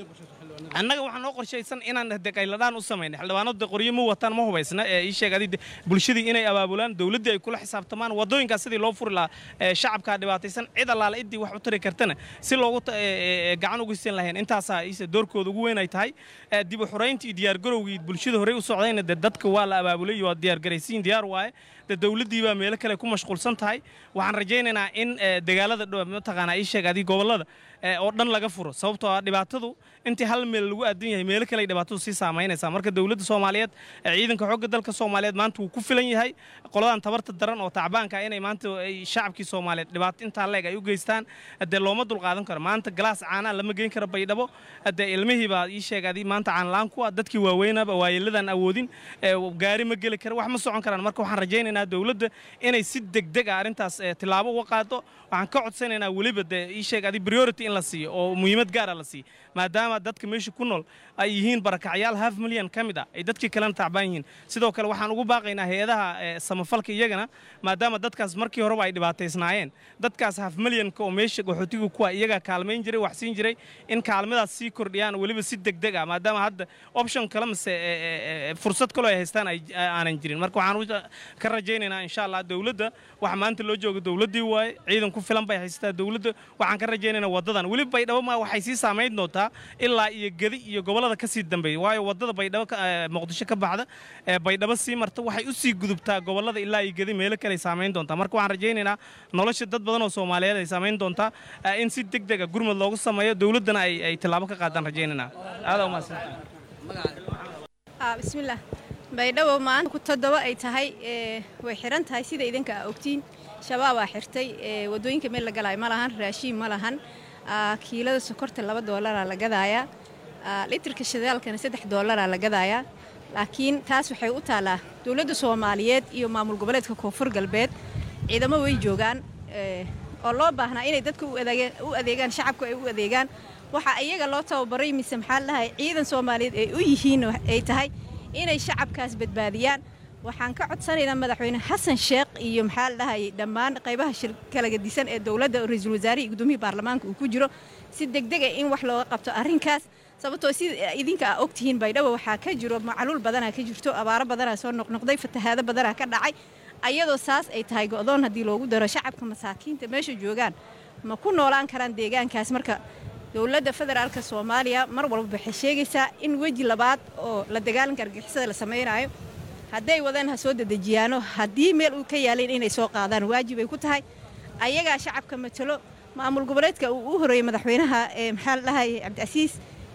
annaga waxaa noo qorshaysan inaan de qayladhaan u samaynay xildhibaanadu de qoryo ma wataan ma hubaysna ee ii sheeg adi bulshadii inay abaabulaan dowladdii ay kula xisaabtamaan waddooyinkaas sidii loo furi lahaa ee shacabkaa dhibaataysan cid allaale ciddii wax u tari kartana si loogu ta- ee, ee, gacan uga siin lahayn intaasaa iise doorkooda ugu weyn ay tahay ee, dib u xuraynta iyo diyaargarowgii bulshada horey u socdayna de dadka waa la abaabulay iyo waa diyaargaraysiin diyaar waaye de dowladdii baa meelo kale ku mashquulsan tahay waxaan rajaynaynaa in ee, dagaalada dhow mataqaanaa ii sheeg adi gobollada ee, oo dhan laga furo sababtoo ah dhibaatadu intii hal meel lagu aadan yahay meelo kale ay dhibaatadu sii saamaynaysaa marka dowladda soomaaliyeed ee ciidanka xoogga dalka soomaaliyeed maanta wuu ku filan yahay qoladan tabarta daran oo tacbaanka ah inay maanta ay shacabkii soomaaliyeed dhibaato intaa leeg ay u geystaan dee looma dulqaadan karo maanta galaas caanaa lama geyn karo baydhabo dee ilmihii baa ii sheegadi maanta caanlaan ku ah dadkii waaweynaba waayeeladan awoodin ee, gaari ma geli kara wax ma socon karaan marka waxaan rajaynaynaa dowladda inay si degdeg ah arrintaas ee, tillaabo uga qaado waxaan ka codsanaynaa weliba dee ii sheeg adi priority in la siiyo oo muhiimad gaara la siiyo maadaama dadka meesha ku nool ay yihiin barakacyaal half milyan ka mid ah ay dadkii kalena tacbaan yihiin sidoo kale waxaan ugu baaqaynaa hay-adaha ee, samafalka iyagana maadaama dadkaas markii horeba ay dhibaataysnaayeen dadkaas half milyanka oo meesha qaxootiga kuwa iyagaa kaalmayn jiray wax siin jiray in kaalmadaas sii kordhiyaan weliba si degdeg ah maadaama hadda option kale mise ee, ee, ee, fursad kaloo ay haystaan ay aanan jirin marka waxaan u- ka rajaynaynaa insha allah dowladda waxa maanta loo jooga dowladdii waaye ciidan ku filan bay haysataa dowladda waxaan ka rajaynaynaa waddadan weliba baydhabo ma waxay sii saamayn doontaa ilaa iyo gedi iyo gobollada ka sii dambeeya waayo waddada baydhabo ka- ee, muqdisho ka baxda ee baydhabo sii marta waxay u sii gudubtaa gobollada ilaa iyo gedi meelo kale ay saamayn doontaa marka waxaan rajaynaynaa nolosha dad badan oo soomaaliyeed ay saamayn doontaa ee, in si degdeg ah gurmad loogu sameeyo dowladdana ay ay tillaabo ka qaadaan rajaynaynaa aada umahadsan Ah, bismillaah baydhabo maanta ku toddoba ay tahay ee, way xiran tahay sida idinka aa ogtiin shabaabaa xirtay ee, waddooyinka meel la galaayo ma lahan raashiin ma lahan Ah, kiilada sokorta laba doolaraa la gadaayaa Ah, litirka shidaalkana saddex doolaraa la gadaayaa laakiin taas waxay u taallaa dowladda soomaaliyeed iyo maamul goboleedka koonfur galbeed ciidamo way joogaan ee, oo loo baahnaa inay dadka u adeege- u adeegaan shacabku ay u adeegaan waxa iyaga loo tababaray mise maxaa la dhahay ciidan soomaaliyeed ay u yihiin oo ay tahay inay shacabkaas badbaadiyaan waxaan ka codsanaynaa madaxweyne xasan sheekh iyo maxaa la dhahay dhammaan qaybaha shir kala gedisan ee dowladda oo ra-iisul wasaare iyo gudoomiyii baarlamaanka uu ku jiro si degdeg ah in wax looga qabto arrinkaas sababtoo si idinka aa ogtihiin baydhabo waxaa ka jiro macaluul badanaa ka jirto abaaro badanaa soo noqnoqday fatahaado badanaa ka dhacay ayadoo saas ay tahay go'doon haddii loogu daro shacabka masaakiinta meesha joogaan ma ku noolaan karaan deegaankaas marka dowladda federaalka soomaaliya mar walba waxay sheegaysaa in weji labaad oo la dagaalanka argixisada la samaynayo hadday wadaan ha soo dedejiyaano haddii meel uu ka yaaleen inay soo qaadaan waajibay ku tahay ayagaa shacabka matalo maamul goboleedka uu u horeeyey madaxweynaha ee maxaa la dhahay cabdicasiis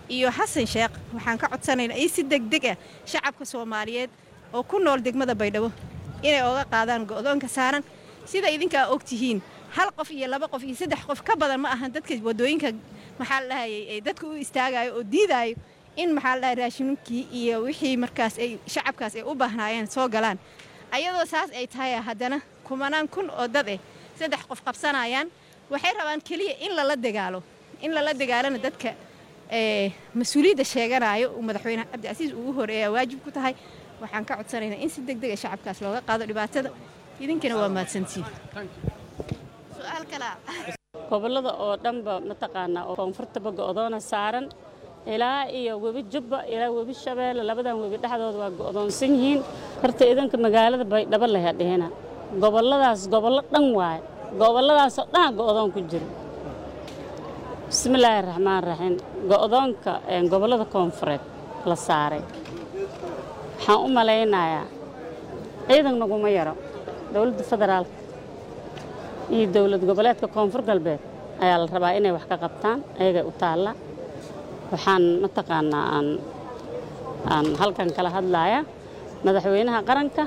iyo xasan sheekh waxaan ka codsanaynaa in si degdeg ah shacabka soomaaliyeed oo ku nool degmada baydhabo inay oga qaadaan go'doonka saaran sida idinkaa og tihiin hal qof iyo laba qof iyo saddex qof ka badan ma ahan dadka wadooyinka maxaa la dhahayay ay dadka u istaagayo oo diidaayo in maxaa la dhahay raashinkii iyo wixii markaas ay shacabkaas ay u baahnaayeen soo galaan ayadoo saas ay tahay haddana kumanaan kun oo dad eh saddex qof qabsanayaan waxay rabaan keliya in lala dagaalo in lala dagaalana dadka ee mas-uuliyadda sheeganayo uu madaxweyne cabdicasiis ugu horeeya waajib ku tahay waxaan ka codsanaynaa in si degdeg a shacabkaas looga qaado dhibaatada idinkana waa mahadsantiin su-aal kalaa gobollada oo dhanba mataqaanaa oo koonfurtaba go'doona saaran ilaa iyo webi jubba ilaa webi shabeelle labadan webi dhexdooda waa go'doonsan yihiin horta idanka magaalada baydhabo laha dhihina gobolladaas gobollo dhan waaye gobolladaasoo dhan go'doon ku jira bismillaahi raxmaan raxiim go'doonka gobollada koonfureed la saaray waxaan u malaynayaa ciidan naguma yaro dowladda federaalka iyo dowlad goboleedka koonfur galbeed ayaa la rabaa inay wax ka qabtaan ayagay u taalla waxaan mataqaanaa aan aan halkan kala hadlaaya madaxweynaha qaranka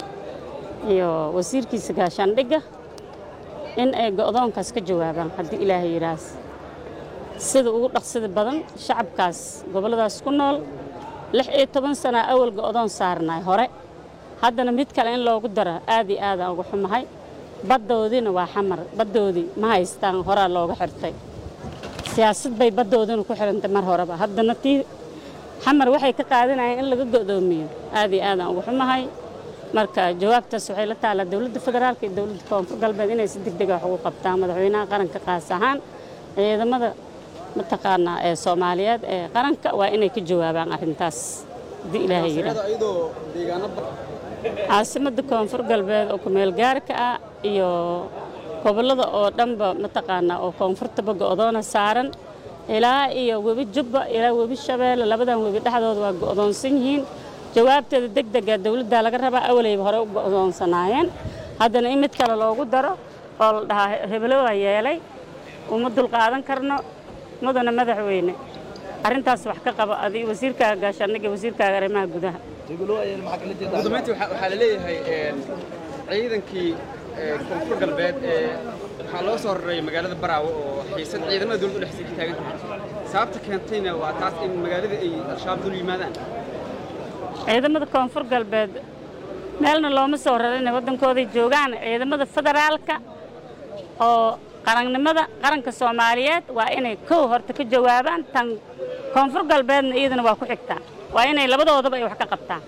iyo wasiirkiisa gaashaandhigga in ay go'doonkaas ka jawaabaan haddii ilaahay yidhaahs sida ugu dhaqsida badan shacabkaas gobolladaas ku nool lix iyo toban sana awal go'doon saarnay hore haddana mid kale in loogu daro aad iyo aadaan uga xumahay baddoodiina waa xamar baddoodii ma haystaan horaa looga xirtay siyaasad bay baddoodina ku xirantay mar horeba haddana tii xamar waxay ka qaadanayeen in laga go'doomiyo aad iyo aadaan uga xumahay marka jawaabtaas waxay la taallaa dowladda federaalka iyo dowladda koonfur galbeed inay si degdeg wax ugu qabtaan madaxweynaha qaranka qaas ahaan ciidamada mataqaanaa ee soomaaliyeed ee qaranka waa inay ka jawaabaan arrintaas haddii ilaahay yidhaah caasimadda koonfur galbeed oo kumeel gaarka ah iyo gobollada oo dhanba mataqaanaa oo koonfurtaba go'doona saaran ilaa iyo webi jubba ilaa webi shabeelle labadan webi dhexdooda waa go'doonsan yihiin jawaabteeda deg dega dowladdaa laga rabaa awaleyba hore u go'doonsanaayeen haddana in mid kale loogu daro oo la dhahaa hebelo waa yeelay uma dulqaadan karno mudana madaxweyne arrintaas wax ka qaba adi wasiirkaaga gaashaandhigga wasiirkaaga arrimaha gudaha gudoomiyaintii waxaa la leeyahay ciidankii koonfur galbeed ee waxaa loo soo raray magaalada baraawo oo xiisan ciidamada dowladda dhexdiisa ka taagan tahay sababta keentayna waa taas in magaalada ay al-shabaab dul yimaadaan ciidamada koonfur galbeed meelna looma soo raray inay waddankooday joogaan ciidamada federaalka oo qarannimada qaranka soomaaliyeed waa inay kow horta ka jawaabaan tan koonfur galbeedna iyadana waa ku xigtaa waa inay labadoodaba ay wax ka qabtaan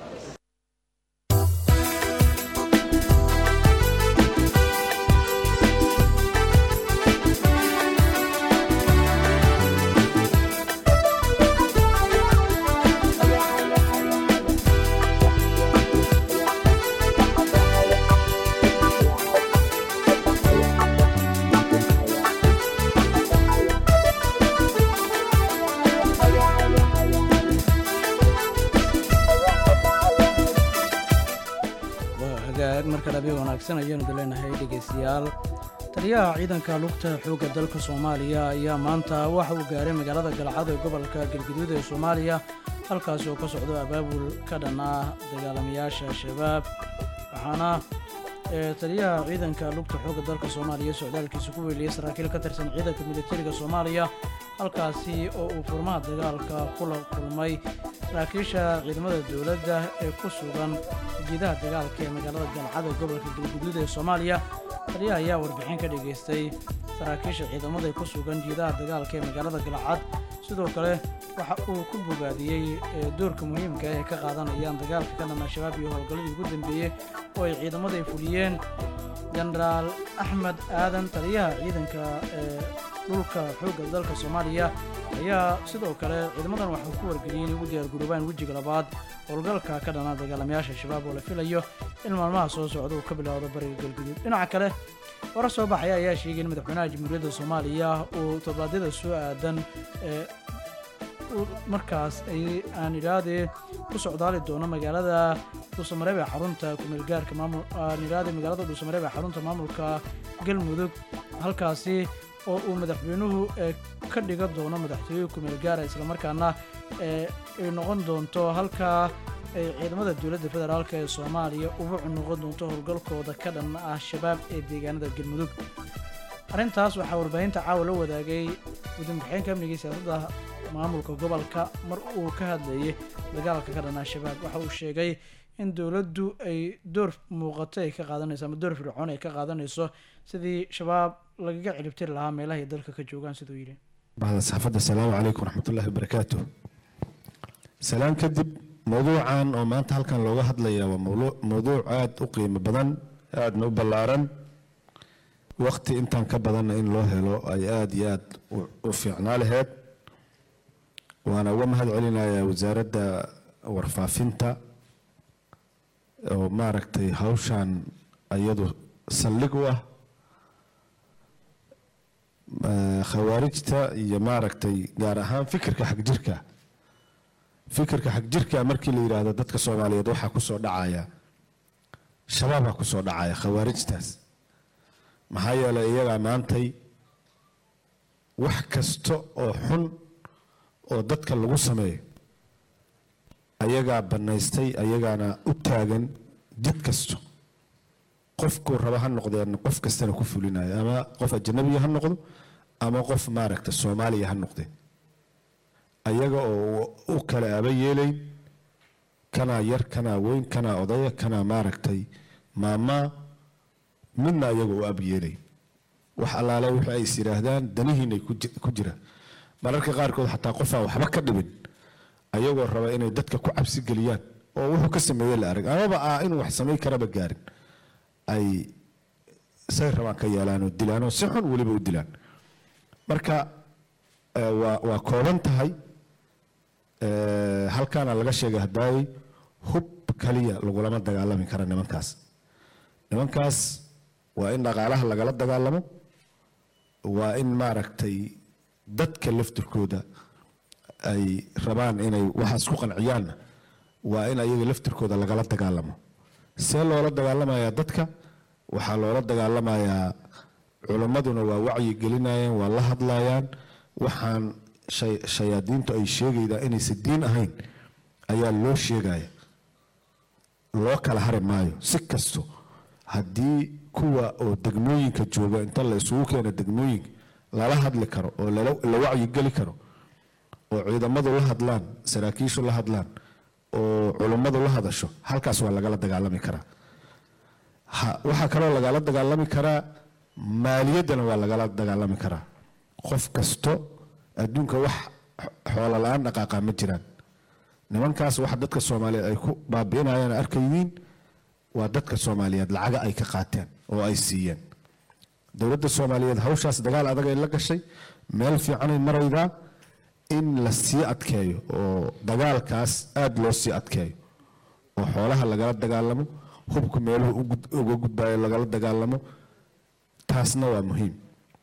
marka dhabi wanaagsan ayaanu daleenahay dhegaystayaal taliyaha ciidanka lugta xoogga dalka soomaaliya ayaa maanta waxa uu gaaray magaalada galcad ee gobolka galguduud ee soomaaliya halkaas oo ka socdo abaabul ka dhan ah dagaalamayaasha al-shabaab waxaana taliyaha ciidanka lugta xoogga dalka soomaaliya socdaalkiisa ku weeliyey saraakiil ka tirsan ciidanka militariga soomaaliya halkaasi oo uu furmaha dagaalka kula kulmay saraakiisha ciidamada dowladda ee ku sugan ujeedaha dagaalka ee magaalada galcad ee gobolka galguduud ee soomaaliya taliyaha ayaa warbixin ka dhageystay saraakiisha ciidamada ee ku sugan jiidaha dagaalka ee magaalada galcad sidoo kale waxa uu ku bogaadiyey doorka muhiimka ah ee ka qaadanayaan dagaalka ka dhan al-shabaab iyo howlgalladii ugu dambeeyey oo ay ciidamada ay fuliyeen jenaraal axmed aadan taliyaha ciidanka ee dhulka xoogga dalka soomaaliya ayaa sidoo kale ciidamadan waxuu ku wargeliyey inay ugu diyaargaroobaan wejiga labaad howlgalka ka dhana dagaalamayaasha shabaab oo la filayo in maalmaha soo socda uu ka bilowdo bariga galguduud dhinaca kale warar soo baxaya ayaa sheegay in madaxweynaha jamhuuriyadda soomaaliya uu toddobaadyada soo aadan ee markaas ay aan idhaahdee ku socdaali doono magaalada dhuusamareeb ee xarunta kumeelgaarka maamul aan idhaahdee magaalada dhuusamareeb ee xarunta maamulka galmudug halkaasi oo uu madaxweynuhu ee ka dhigan doono madaxtooye kumeel gaara islamarkaana ee ay noqon doonto halkaa ay ciidamada dowladda federaalk ee soomaaliya ubucu noqon doonto howlgalkooda ka dhan ah shabaab ee deegaanada galmudug arrintaas waxaa warbaahinta caawa la wadaagay gudoomiye-xigeenka amniga iyo siyaasadda maamulka gobolka mar uu ka hadlayay dagaalka ka dhan ah shabaab waxa uu sheegay in dowladdu ay door muuqato ay ka qaadanayso ama door fircoon ay ka qaadanayso sidii shabaab lagaga ciribtiri lahaa meelaha ay dalka ka joogaan siduu yidhi بعد صحافة السلام عليكم ورحمة الله وبركاته سلام كدب موضوعا oo maanta halkan looga hadlaya waa mawlu- mawduuc aad u qiimo badan aadna u ballaaran waqti intaan ka badanna in loo helo ay aad iyo aad u- u fiicnaa laheyd waana uga mahad celinayaa wasaaradda warfaafinta oo maaragtay hawshan iyadu saldhig u ah eh, khawaarijta iyo maaragtay gaar ahaan fikirka xagjirka fikirka xagjirka markii la yidhaahdo dadka soomaaliyeed waxaa kusoo dhacaya shabaabaa kusoo dhacaya khawaarijtaas maxaa yeelay iyagaa maantay wax kasta oo xun oo dadka lagu sameeyo ayagaa bannaystay ayagaana u taagan jid kasto qofkuu raba ha noqdeen qof kastana ku fulinayo ama qof ajanabiya ha noqdo ama qof maaragta soomaaliya ha noqde ayaga oo u kala aba yeelayn kanaa yar kanaa weyn kanaa odaya kanaa maaragtay maamaa midna ayaga u ab yeelayn wax allaale wixii ay is yidhaahdaan danihiinay ku ji- ku jiraan mararka qaarkood xataa qofaan waxba ka dhibin ayagoo raba inay dadka ku cabsi geliyaan oo wuxuu ka sameeye la arag amaba ah inuu wax samayn karaba gaarin ay say rabaan ka yeelaan oo dilaan oo si xun weliba u dilaan marka eh, waa waa kooban tahay Eh, halkaana laga sheegay haddaayey hub kaliya lagulama dagaalami kara nimankaas nimankaas waa in dhaqaalaha lagala dagaalamo waa in maaragtay dadka laftirkooda ay rabaan inay waxaas ku qanciyaanna waa in ayaga laftirkooda lagala dagaalamo see loola dagaalamayaa dadka waxaa loola dagaalamayaa culimmaduna waa wacyi gelinayaan waa la hadlayaan waxaan shay- shayaadiintu ay sheegaydaa inaysan diin ahayn ayaa loo sheegaya loo kala hari maayo si kasto haddii kuwa oo degmooyinka jooga inta la isugu keeno degmooyinka lala hadli karo oo lala- la wacyi geli karo oo ciidamadu la hadlaan saraakiishu la hadlaan oo culummadu la hadasho halkaas waa lagala dagaalami karaa Ha- waxaa kaloo lagala dagaalami karaa maaliyaddana waa lagala dagaalami karaa qof kasto adduunka wax xoolo la-aan dhaqaaqa ma jiraan nimankaas waxa dadka soomaaliyeed ay ku baabi'inayaan arkaydiin waa dadka soomaaliyeed lacaga ay ka qaateen oo ay siiyeen dowladda soomaaliyeed hawshaas dagaal adag ay la gashay meel fiicanay maraydaa in la sii adkeeyo oo dagaalkaas aada loo sii adkeeyo oo xoolaha lagala dagaalamo hubka meeluhu u gud- uga gudbayo lagala dagaalamo taasna waa muhiim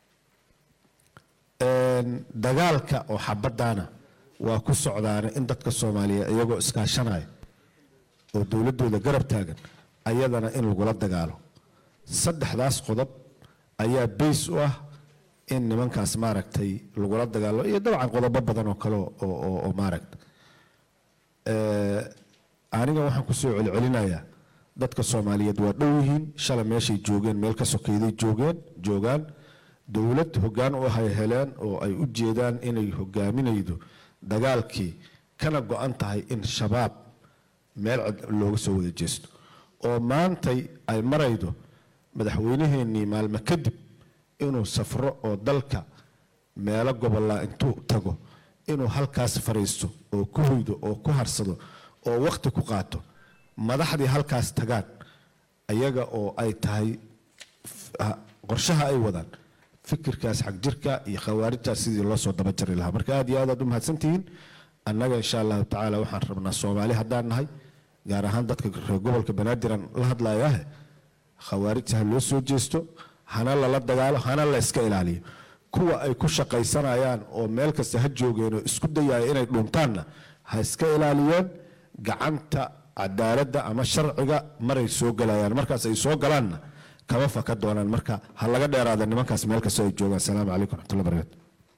Een, dagaalka oo xabadaana waa ku socdaana in dadka soomaaliyeed iyagoo iskaashanaya oo dowladooda garab taagan ayadana in lagula dagaalo saddexdaas qodob ayaa bays u ah in nimankaas maaragtay lagula dagaalo iyo dabcan qodobo badan oo kale oo- oo oo maaragta Eh, aniga waxaan kusoo celcelinayaa dadka soomaaliyeed waa dhow yihiin shalay meeshay joogeen meel ka sokeyday joogeen joogaan dowlad hoggaan u hay heleen oo ay u jeedaan inay hogaaminaydo dagaalkii kana go-an tahay in shabaab meel cid looga soo wada jeesto oo maantay ay maraydo madaxweynaheennii maalmo kadib inuu safro oo dalka meelo gobollaa intuu tago inuu halkaas fariisto oo ku hoydo oo ku harsado oo waqti ku qaato madaxdii halkaas tagaan ayaga oo ay tahay f- ha- qorshaha ay wadaan fikirkaas xagjirka iyo khawaarijtaas sidii loo soo daba jari lahaa marka aad iyo aad aad u mahadsantihiin annaga insha allahu tacaala waxaan rabnaa soomaali haddaan nahay gaar ahaan dadka reer gobolka banaadiraan la hadlayaah khawaarijta ha loo soo jeesto hana lala dagaalo hana la iska ilaaliyo kuwa ay ku shaqaysanayaan oo meel kasta ha joogeen oo isku dayaya inay dhuntaanna ha iska ilaaliyeen gacanta cadaaladda ama sharciga maray soo galayaan markaas ay soo galaanna kama faka doonaan marka ha laga dheeraada nimankaas meel kastoo ay joogaan asalaamu calaykum raxmatullahi barakatu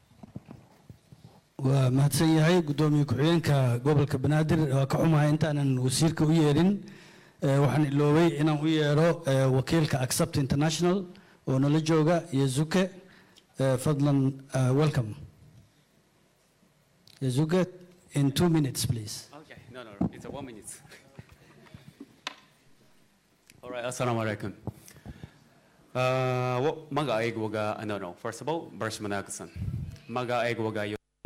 waa mahadsan yahay guddoomiye ku-xigeenka gobolka banaadir waa ka xumahay intaanan wasiirka u yeerin Eh, waxaan iloobay inaan u yeedho eh, wakiilka accept international oo nala jooga yazuke Eh, fadlan eh, welcome yazuke in two minutes please Okay, no, no, no, it's a one minute. All right, assalamu alaikum. Uh, wa- magacaygu waga, no, no, first of all, barsh wanaagsan. Magacaygu waga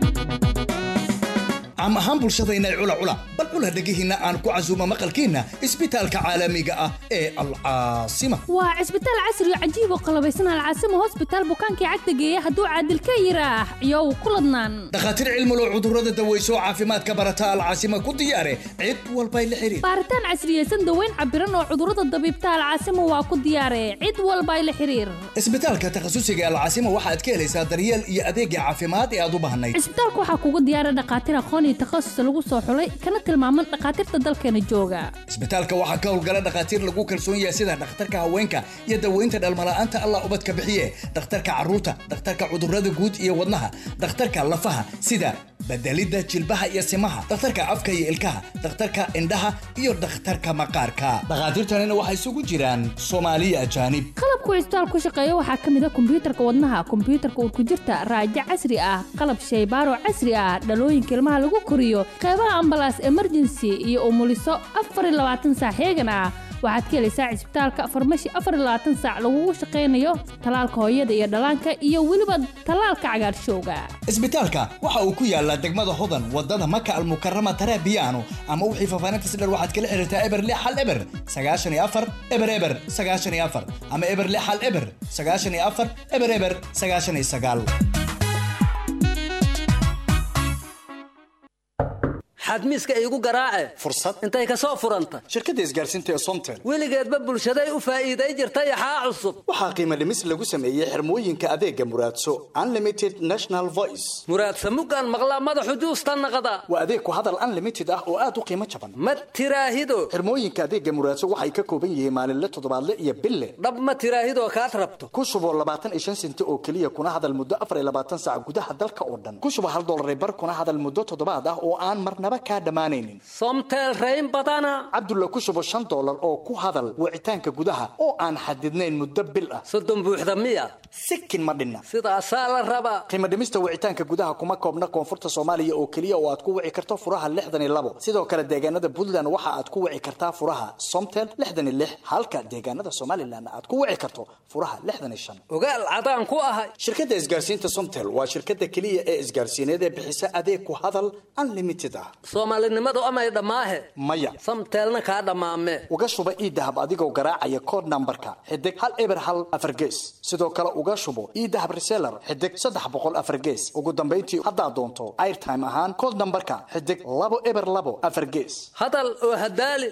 cam ahaan bulshadayna cula cula bal cula dhegihiinna aan ku casuumo maqalkiinna isbitaalka caalamiga ah ee alcaasima waa cisbitaal casri oo cajiib oo qalabaysan alcaasimo hosbitaal bukaankii cagta geeya hadduu caadil ka yiraax iyow ku ladnaan dhakhaatiir cilmulo cudurrada daweyso caafimaadka barata alcaasima ku diyaare cid walbay la xidhiir baaritaan casriyeysan daweyn cabiran oo cudurrada dabiibta alcaasimo waa ku diyaare cid walba ay la xiriir isbitaalka takhasusiga alcaasima waxaad ka helaysaa daryeel iyo adeegga caafimaad ee aad u baahnayd cisbitaalka waxaa kugu diyaara dhakhaatiir aqoon iyo takhasus lagu soo xulay kana tilmaaman dhakhaatiirta dalkeena jooga isbitaalka waxaa ka howlgala dhakhaatiir lagu kalsoon yahay sida dhakhtarka haweenka iyo daweynta dhalmala'aanta allah ubadka bixiye dhakhtarka carruurta dhakhtarka cudurrada guud iyo wadnaha dhakhtarka lafaha sida bedelidda jilbaha iyo simaha dhakhtarka afka iyo ilkaha dhakhtarka indhaha iyo dhakhtarka maqaarka dhakhaatiirtanina waxay isugu jiraan soomaaliya ajaanib qalabku cisbitaal ku shaqeeya waxaa ka mid a kombiyuutarka wadnaha kombiyuutarka urkujirta raajo casri ah qalab shaybaaro casri ah dhalooyinka ilmaha lagu koriyo qeybaha ambalaas emergency iyo umuliso afar iyo labaatan saac heegan ah waxaad ka helaysaa cisbitaalka farmashi afar iyo labaatan saac lagugu shaqaynayo talaalka hooyada iyo dhallaanka iyo weliba talaalka cagaarshowga isbitaalka waxa uu ku yaalaa degmada hodan wadada maka almukarama tarabiyaano ama wixii faafaahintas dher waxaad kala xiriirtaa eber lix hal eber sagaashan iyo afar eber eber sagaashan iyo afar ama eber lix hal eber sagaashan iyo afar eber eber sagaashan iyo sagaal xadmiiska iigu garaace fursad intay ka soo furanta shirkadda isgaarsiinta ee somtel weligeedba bulshaday u faa'iiday jirtay axaa cusub waxaa qiimo dhimis lagu sameeyey xirmooyinka adeega muraadso unlimited national voice muraadsa muggaan maqlaa madaxu juusta naqda waa adeeg ku hadal unlimited ah oo aad u qiimo jaban ma tiraahido xirmooyinka adeega muraadso waxay ka kooban yihiin maalinle toddobaadle iyo bille dhab ma tiraahidoo kaad rabto ku shubo labaatan iyo shan senti oo keliya kuna hadal muddo afar iyo labaatan saac gudaha dalka oo dhan ku shubo hal dollar bar kuna hadal muddo toddobaad ah oo aan marnaba kaa dhammaanaynin somtel rayn badana cabdulla ku shubo shan dollar oo ku hadal wicitaanka gudaha oo aan xadidnayn muddo bil ah soddon buuxda miya sikin ma dhinna sidaasaa la rabaa qiimo dhimista wicitaanka gudaha kuma koobna koonfurta soomaaliya oo keliya oo aad ku wici karto furaha lixdan iyo labo sidoo kale deegaanada puntland waxa aad ku wici kartaa furaha somtel lixdan iyo lix halka deegaanada somalilan aad ku wici karto furaha lixdan iyo shan ogaal cadaan ku ahay shirkadda isgaarsiinta somtel waa shirkadda keliya ee isgaarsiineed ee bixisa adeeg ku hadal unlimited ah soomaalinimadu amay dhammaahe maya samteelna kaa dhammaame uga shuba iidahab adigoo garaacaya kood nambarka xidig hal eber hal afar gees sidoo kale uga shubo iidahab reseller xidig saddex boqol afar gees ugu dambayntii haddaad doonto airtime ahaan kood nambarka xidig labo eber labo afar gees hadal oo hadaali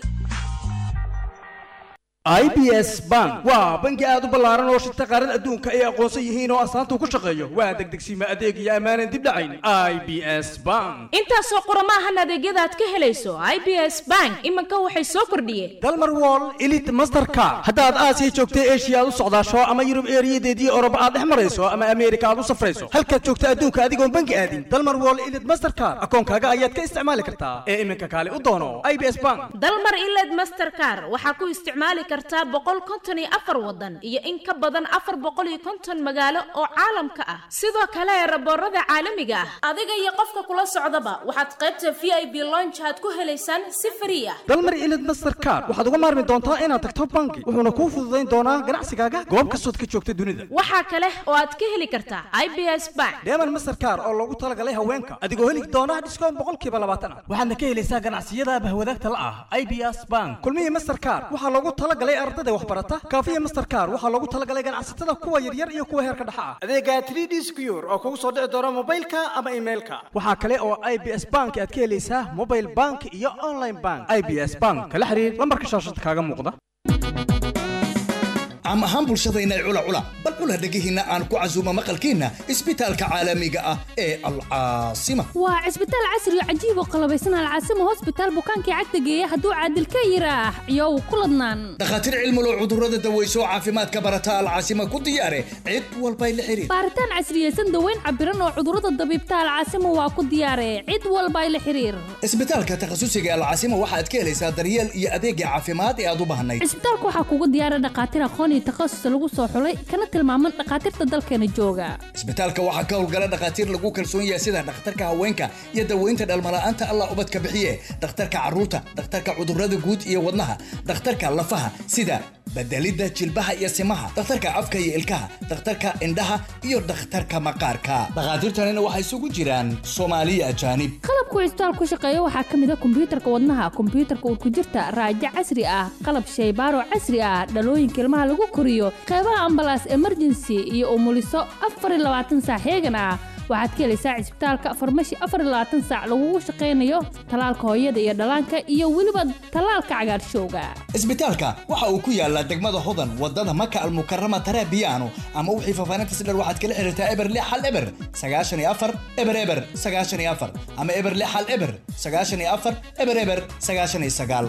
IBS Bank waa bangi aad u ballaaran oo shirta qaarada adduunka ay aqoonsan yihiin oo astaanta ku shaqeeyo waa degdegsiima adeeg iyo ammaanan dib dhacayn IBS Bank intaasoo qurama ahan adeegyada aad ka helayso IBS Bank iminka waxay soo kordhiyeen dalmar wall elite mastercard haddaad aasiya joogta asia aad u socdaasho ama yurub eeriyadeedii oroba aad dhex marayso ama ameerika aad u safrayso halkaad joogta adduunka adigoon bangi aadin dalmar wall elite mastercard akoonkaaga ayaad ka isticmaali kartaa ee iminka kaale u doono IBS Bank dalmar iled mastercard waxaa ku isticmaali kartaa boqol konton iyo afar wadan iyo in ka badan afar boqol iyo konton magaalo oo caalamka ah sidoo kale raboorada caalamiga ah adiga iyo qofka kula socdaba waxaad qaybta v i b longe aad ku helaysaan si frii ah dalmar ilid mastercard waxaad uga maarmi doontaa inaad tagto bangi wuxuuna kuu fududayn doonaa ganacsigaaga goob kastood ka joogta dunida waxaa kale oo aad ka heli kartaa i b s bank deeman mastercard oo loogu talagalay haweenka adigoo heli doona dhiskoon boqolkiiba labaatan ah waxaadna ka helaysaa ganacsiyada bahwadaagta la ah i b s bank kulmihii mastercard waxaa loogu talagalay ardada waxbarata kaafiya mastercard waxaa loogu talagalay ganacsatada kuwa yaryar iyo kuwa heerka dhexa ah adeega 3d secure oo kugu soo dhici doona mobilka ama emailka waxaa kale oo i b s bank aad ka helaysaa mobile bank iyo online bank i b s bank kala xiriir lambarka shaashada kaaga muuqda caam ahaan bulshadayna cula cula bal cula dhegihiinna aan ku casuumo maqalkiinna isbitaalka caalamiga ah ee alcaasima waa cisbitaal casri oo cajiib oo qalabaysan alcaasimo hosbitaal bukaankii cagta geeya hadduu caadil ka yiraax iyow ku ladnaan dhakhaatiir cilmulow cudurrada daweyso oo caafimaadka barata alcaasima ku diyaare cid walbay la xiriir baaritaan casriyeysan daweyn cabiran oo cudurrada dabiibta alcaasimo waa ku diyaare cid walbay la xiriir isbitaalka takhasusiga alcaasima waxaad ka helaysaa daryeel iyo adeegga caafimaad ee aad u baahnayd cisbitaalka waxaa kugu diyaara dhakhaatiir aqoon iyo takhasus lagu soo xulay kana tilmaaman dhakhaatiirta dalkeena jooga isbitaalka waxaa ka howlgala dhakhaatiir lagu kalsoon yahay sida dhakhtarka haweenka iyo daweynta dhalmala'aanta allah ubadka bixiye dhakhtarka carruurta dhakhtarka cudurrada guud iyo wadnaha dhakhtarka lafaha sida bedelidda jilbaha iyo simaha dhakhtarka afka iyo ilkaha dhakhtarka indhaha iyo dhakhtarka maqaarka dhakhaatiirtanina waxay isugu jiraan soomaaliya ajaanib qalabku cisbitaal ku shaqeeya waxaa ka mid a kombiyuutarka wadnaha kombiyuutarka urkujirta raajo casri ah qalab shaybaaro casri ah dhalooyinka ilmaha lagu koriyo qeybaha ambalaas emergency iyo umuliso afar iyo labaatan saac heegan ah waxaad ka helaysaa cisbitaalka farmashi afar iyo labaatan saac lagugu shaqaynayo talaalka hooyada iyo dhallaanka iyo weliba talaalka cagaarshowga isbitaalka waxa uu ku yaalaa degmada hodan wadada maka almukarama tarabiyaano ama wixii faafaahinta si dheer waxaad kala xiriirtaa eber lix hal eber sagaashan iyo afar eber eber sagaashan iyo afar ama eber lix hal eber sagaashan iyo afar eber eber sagaashan iyo sagaal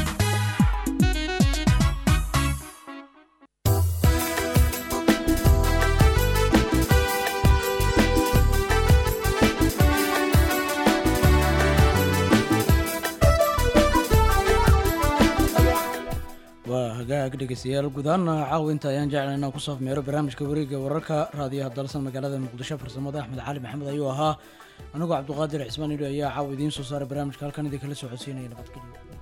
waa hagaag dhegeystayaal guud ahaana caawa inta ayaan jeclay inaan kusoo afmeero barnaamijka wareegga wararka raadiyaha dalsan magaalada muqdisho farsamada axmed cali maxamed ayuu ahaa anigoo cabduqaadir cismaan idho ayaa caawa idiin soo saaray barnaamijka halkan idinkala soo codsiinaya nabadgelyo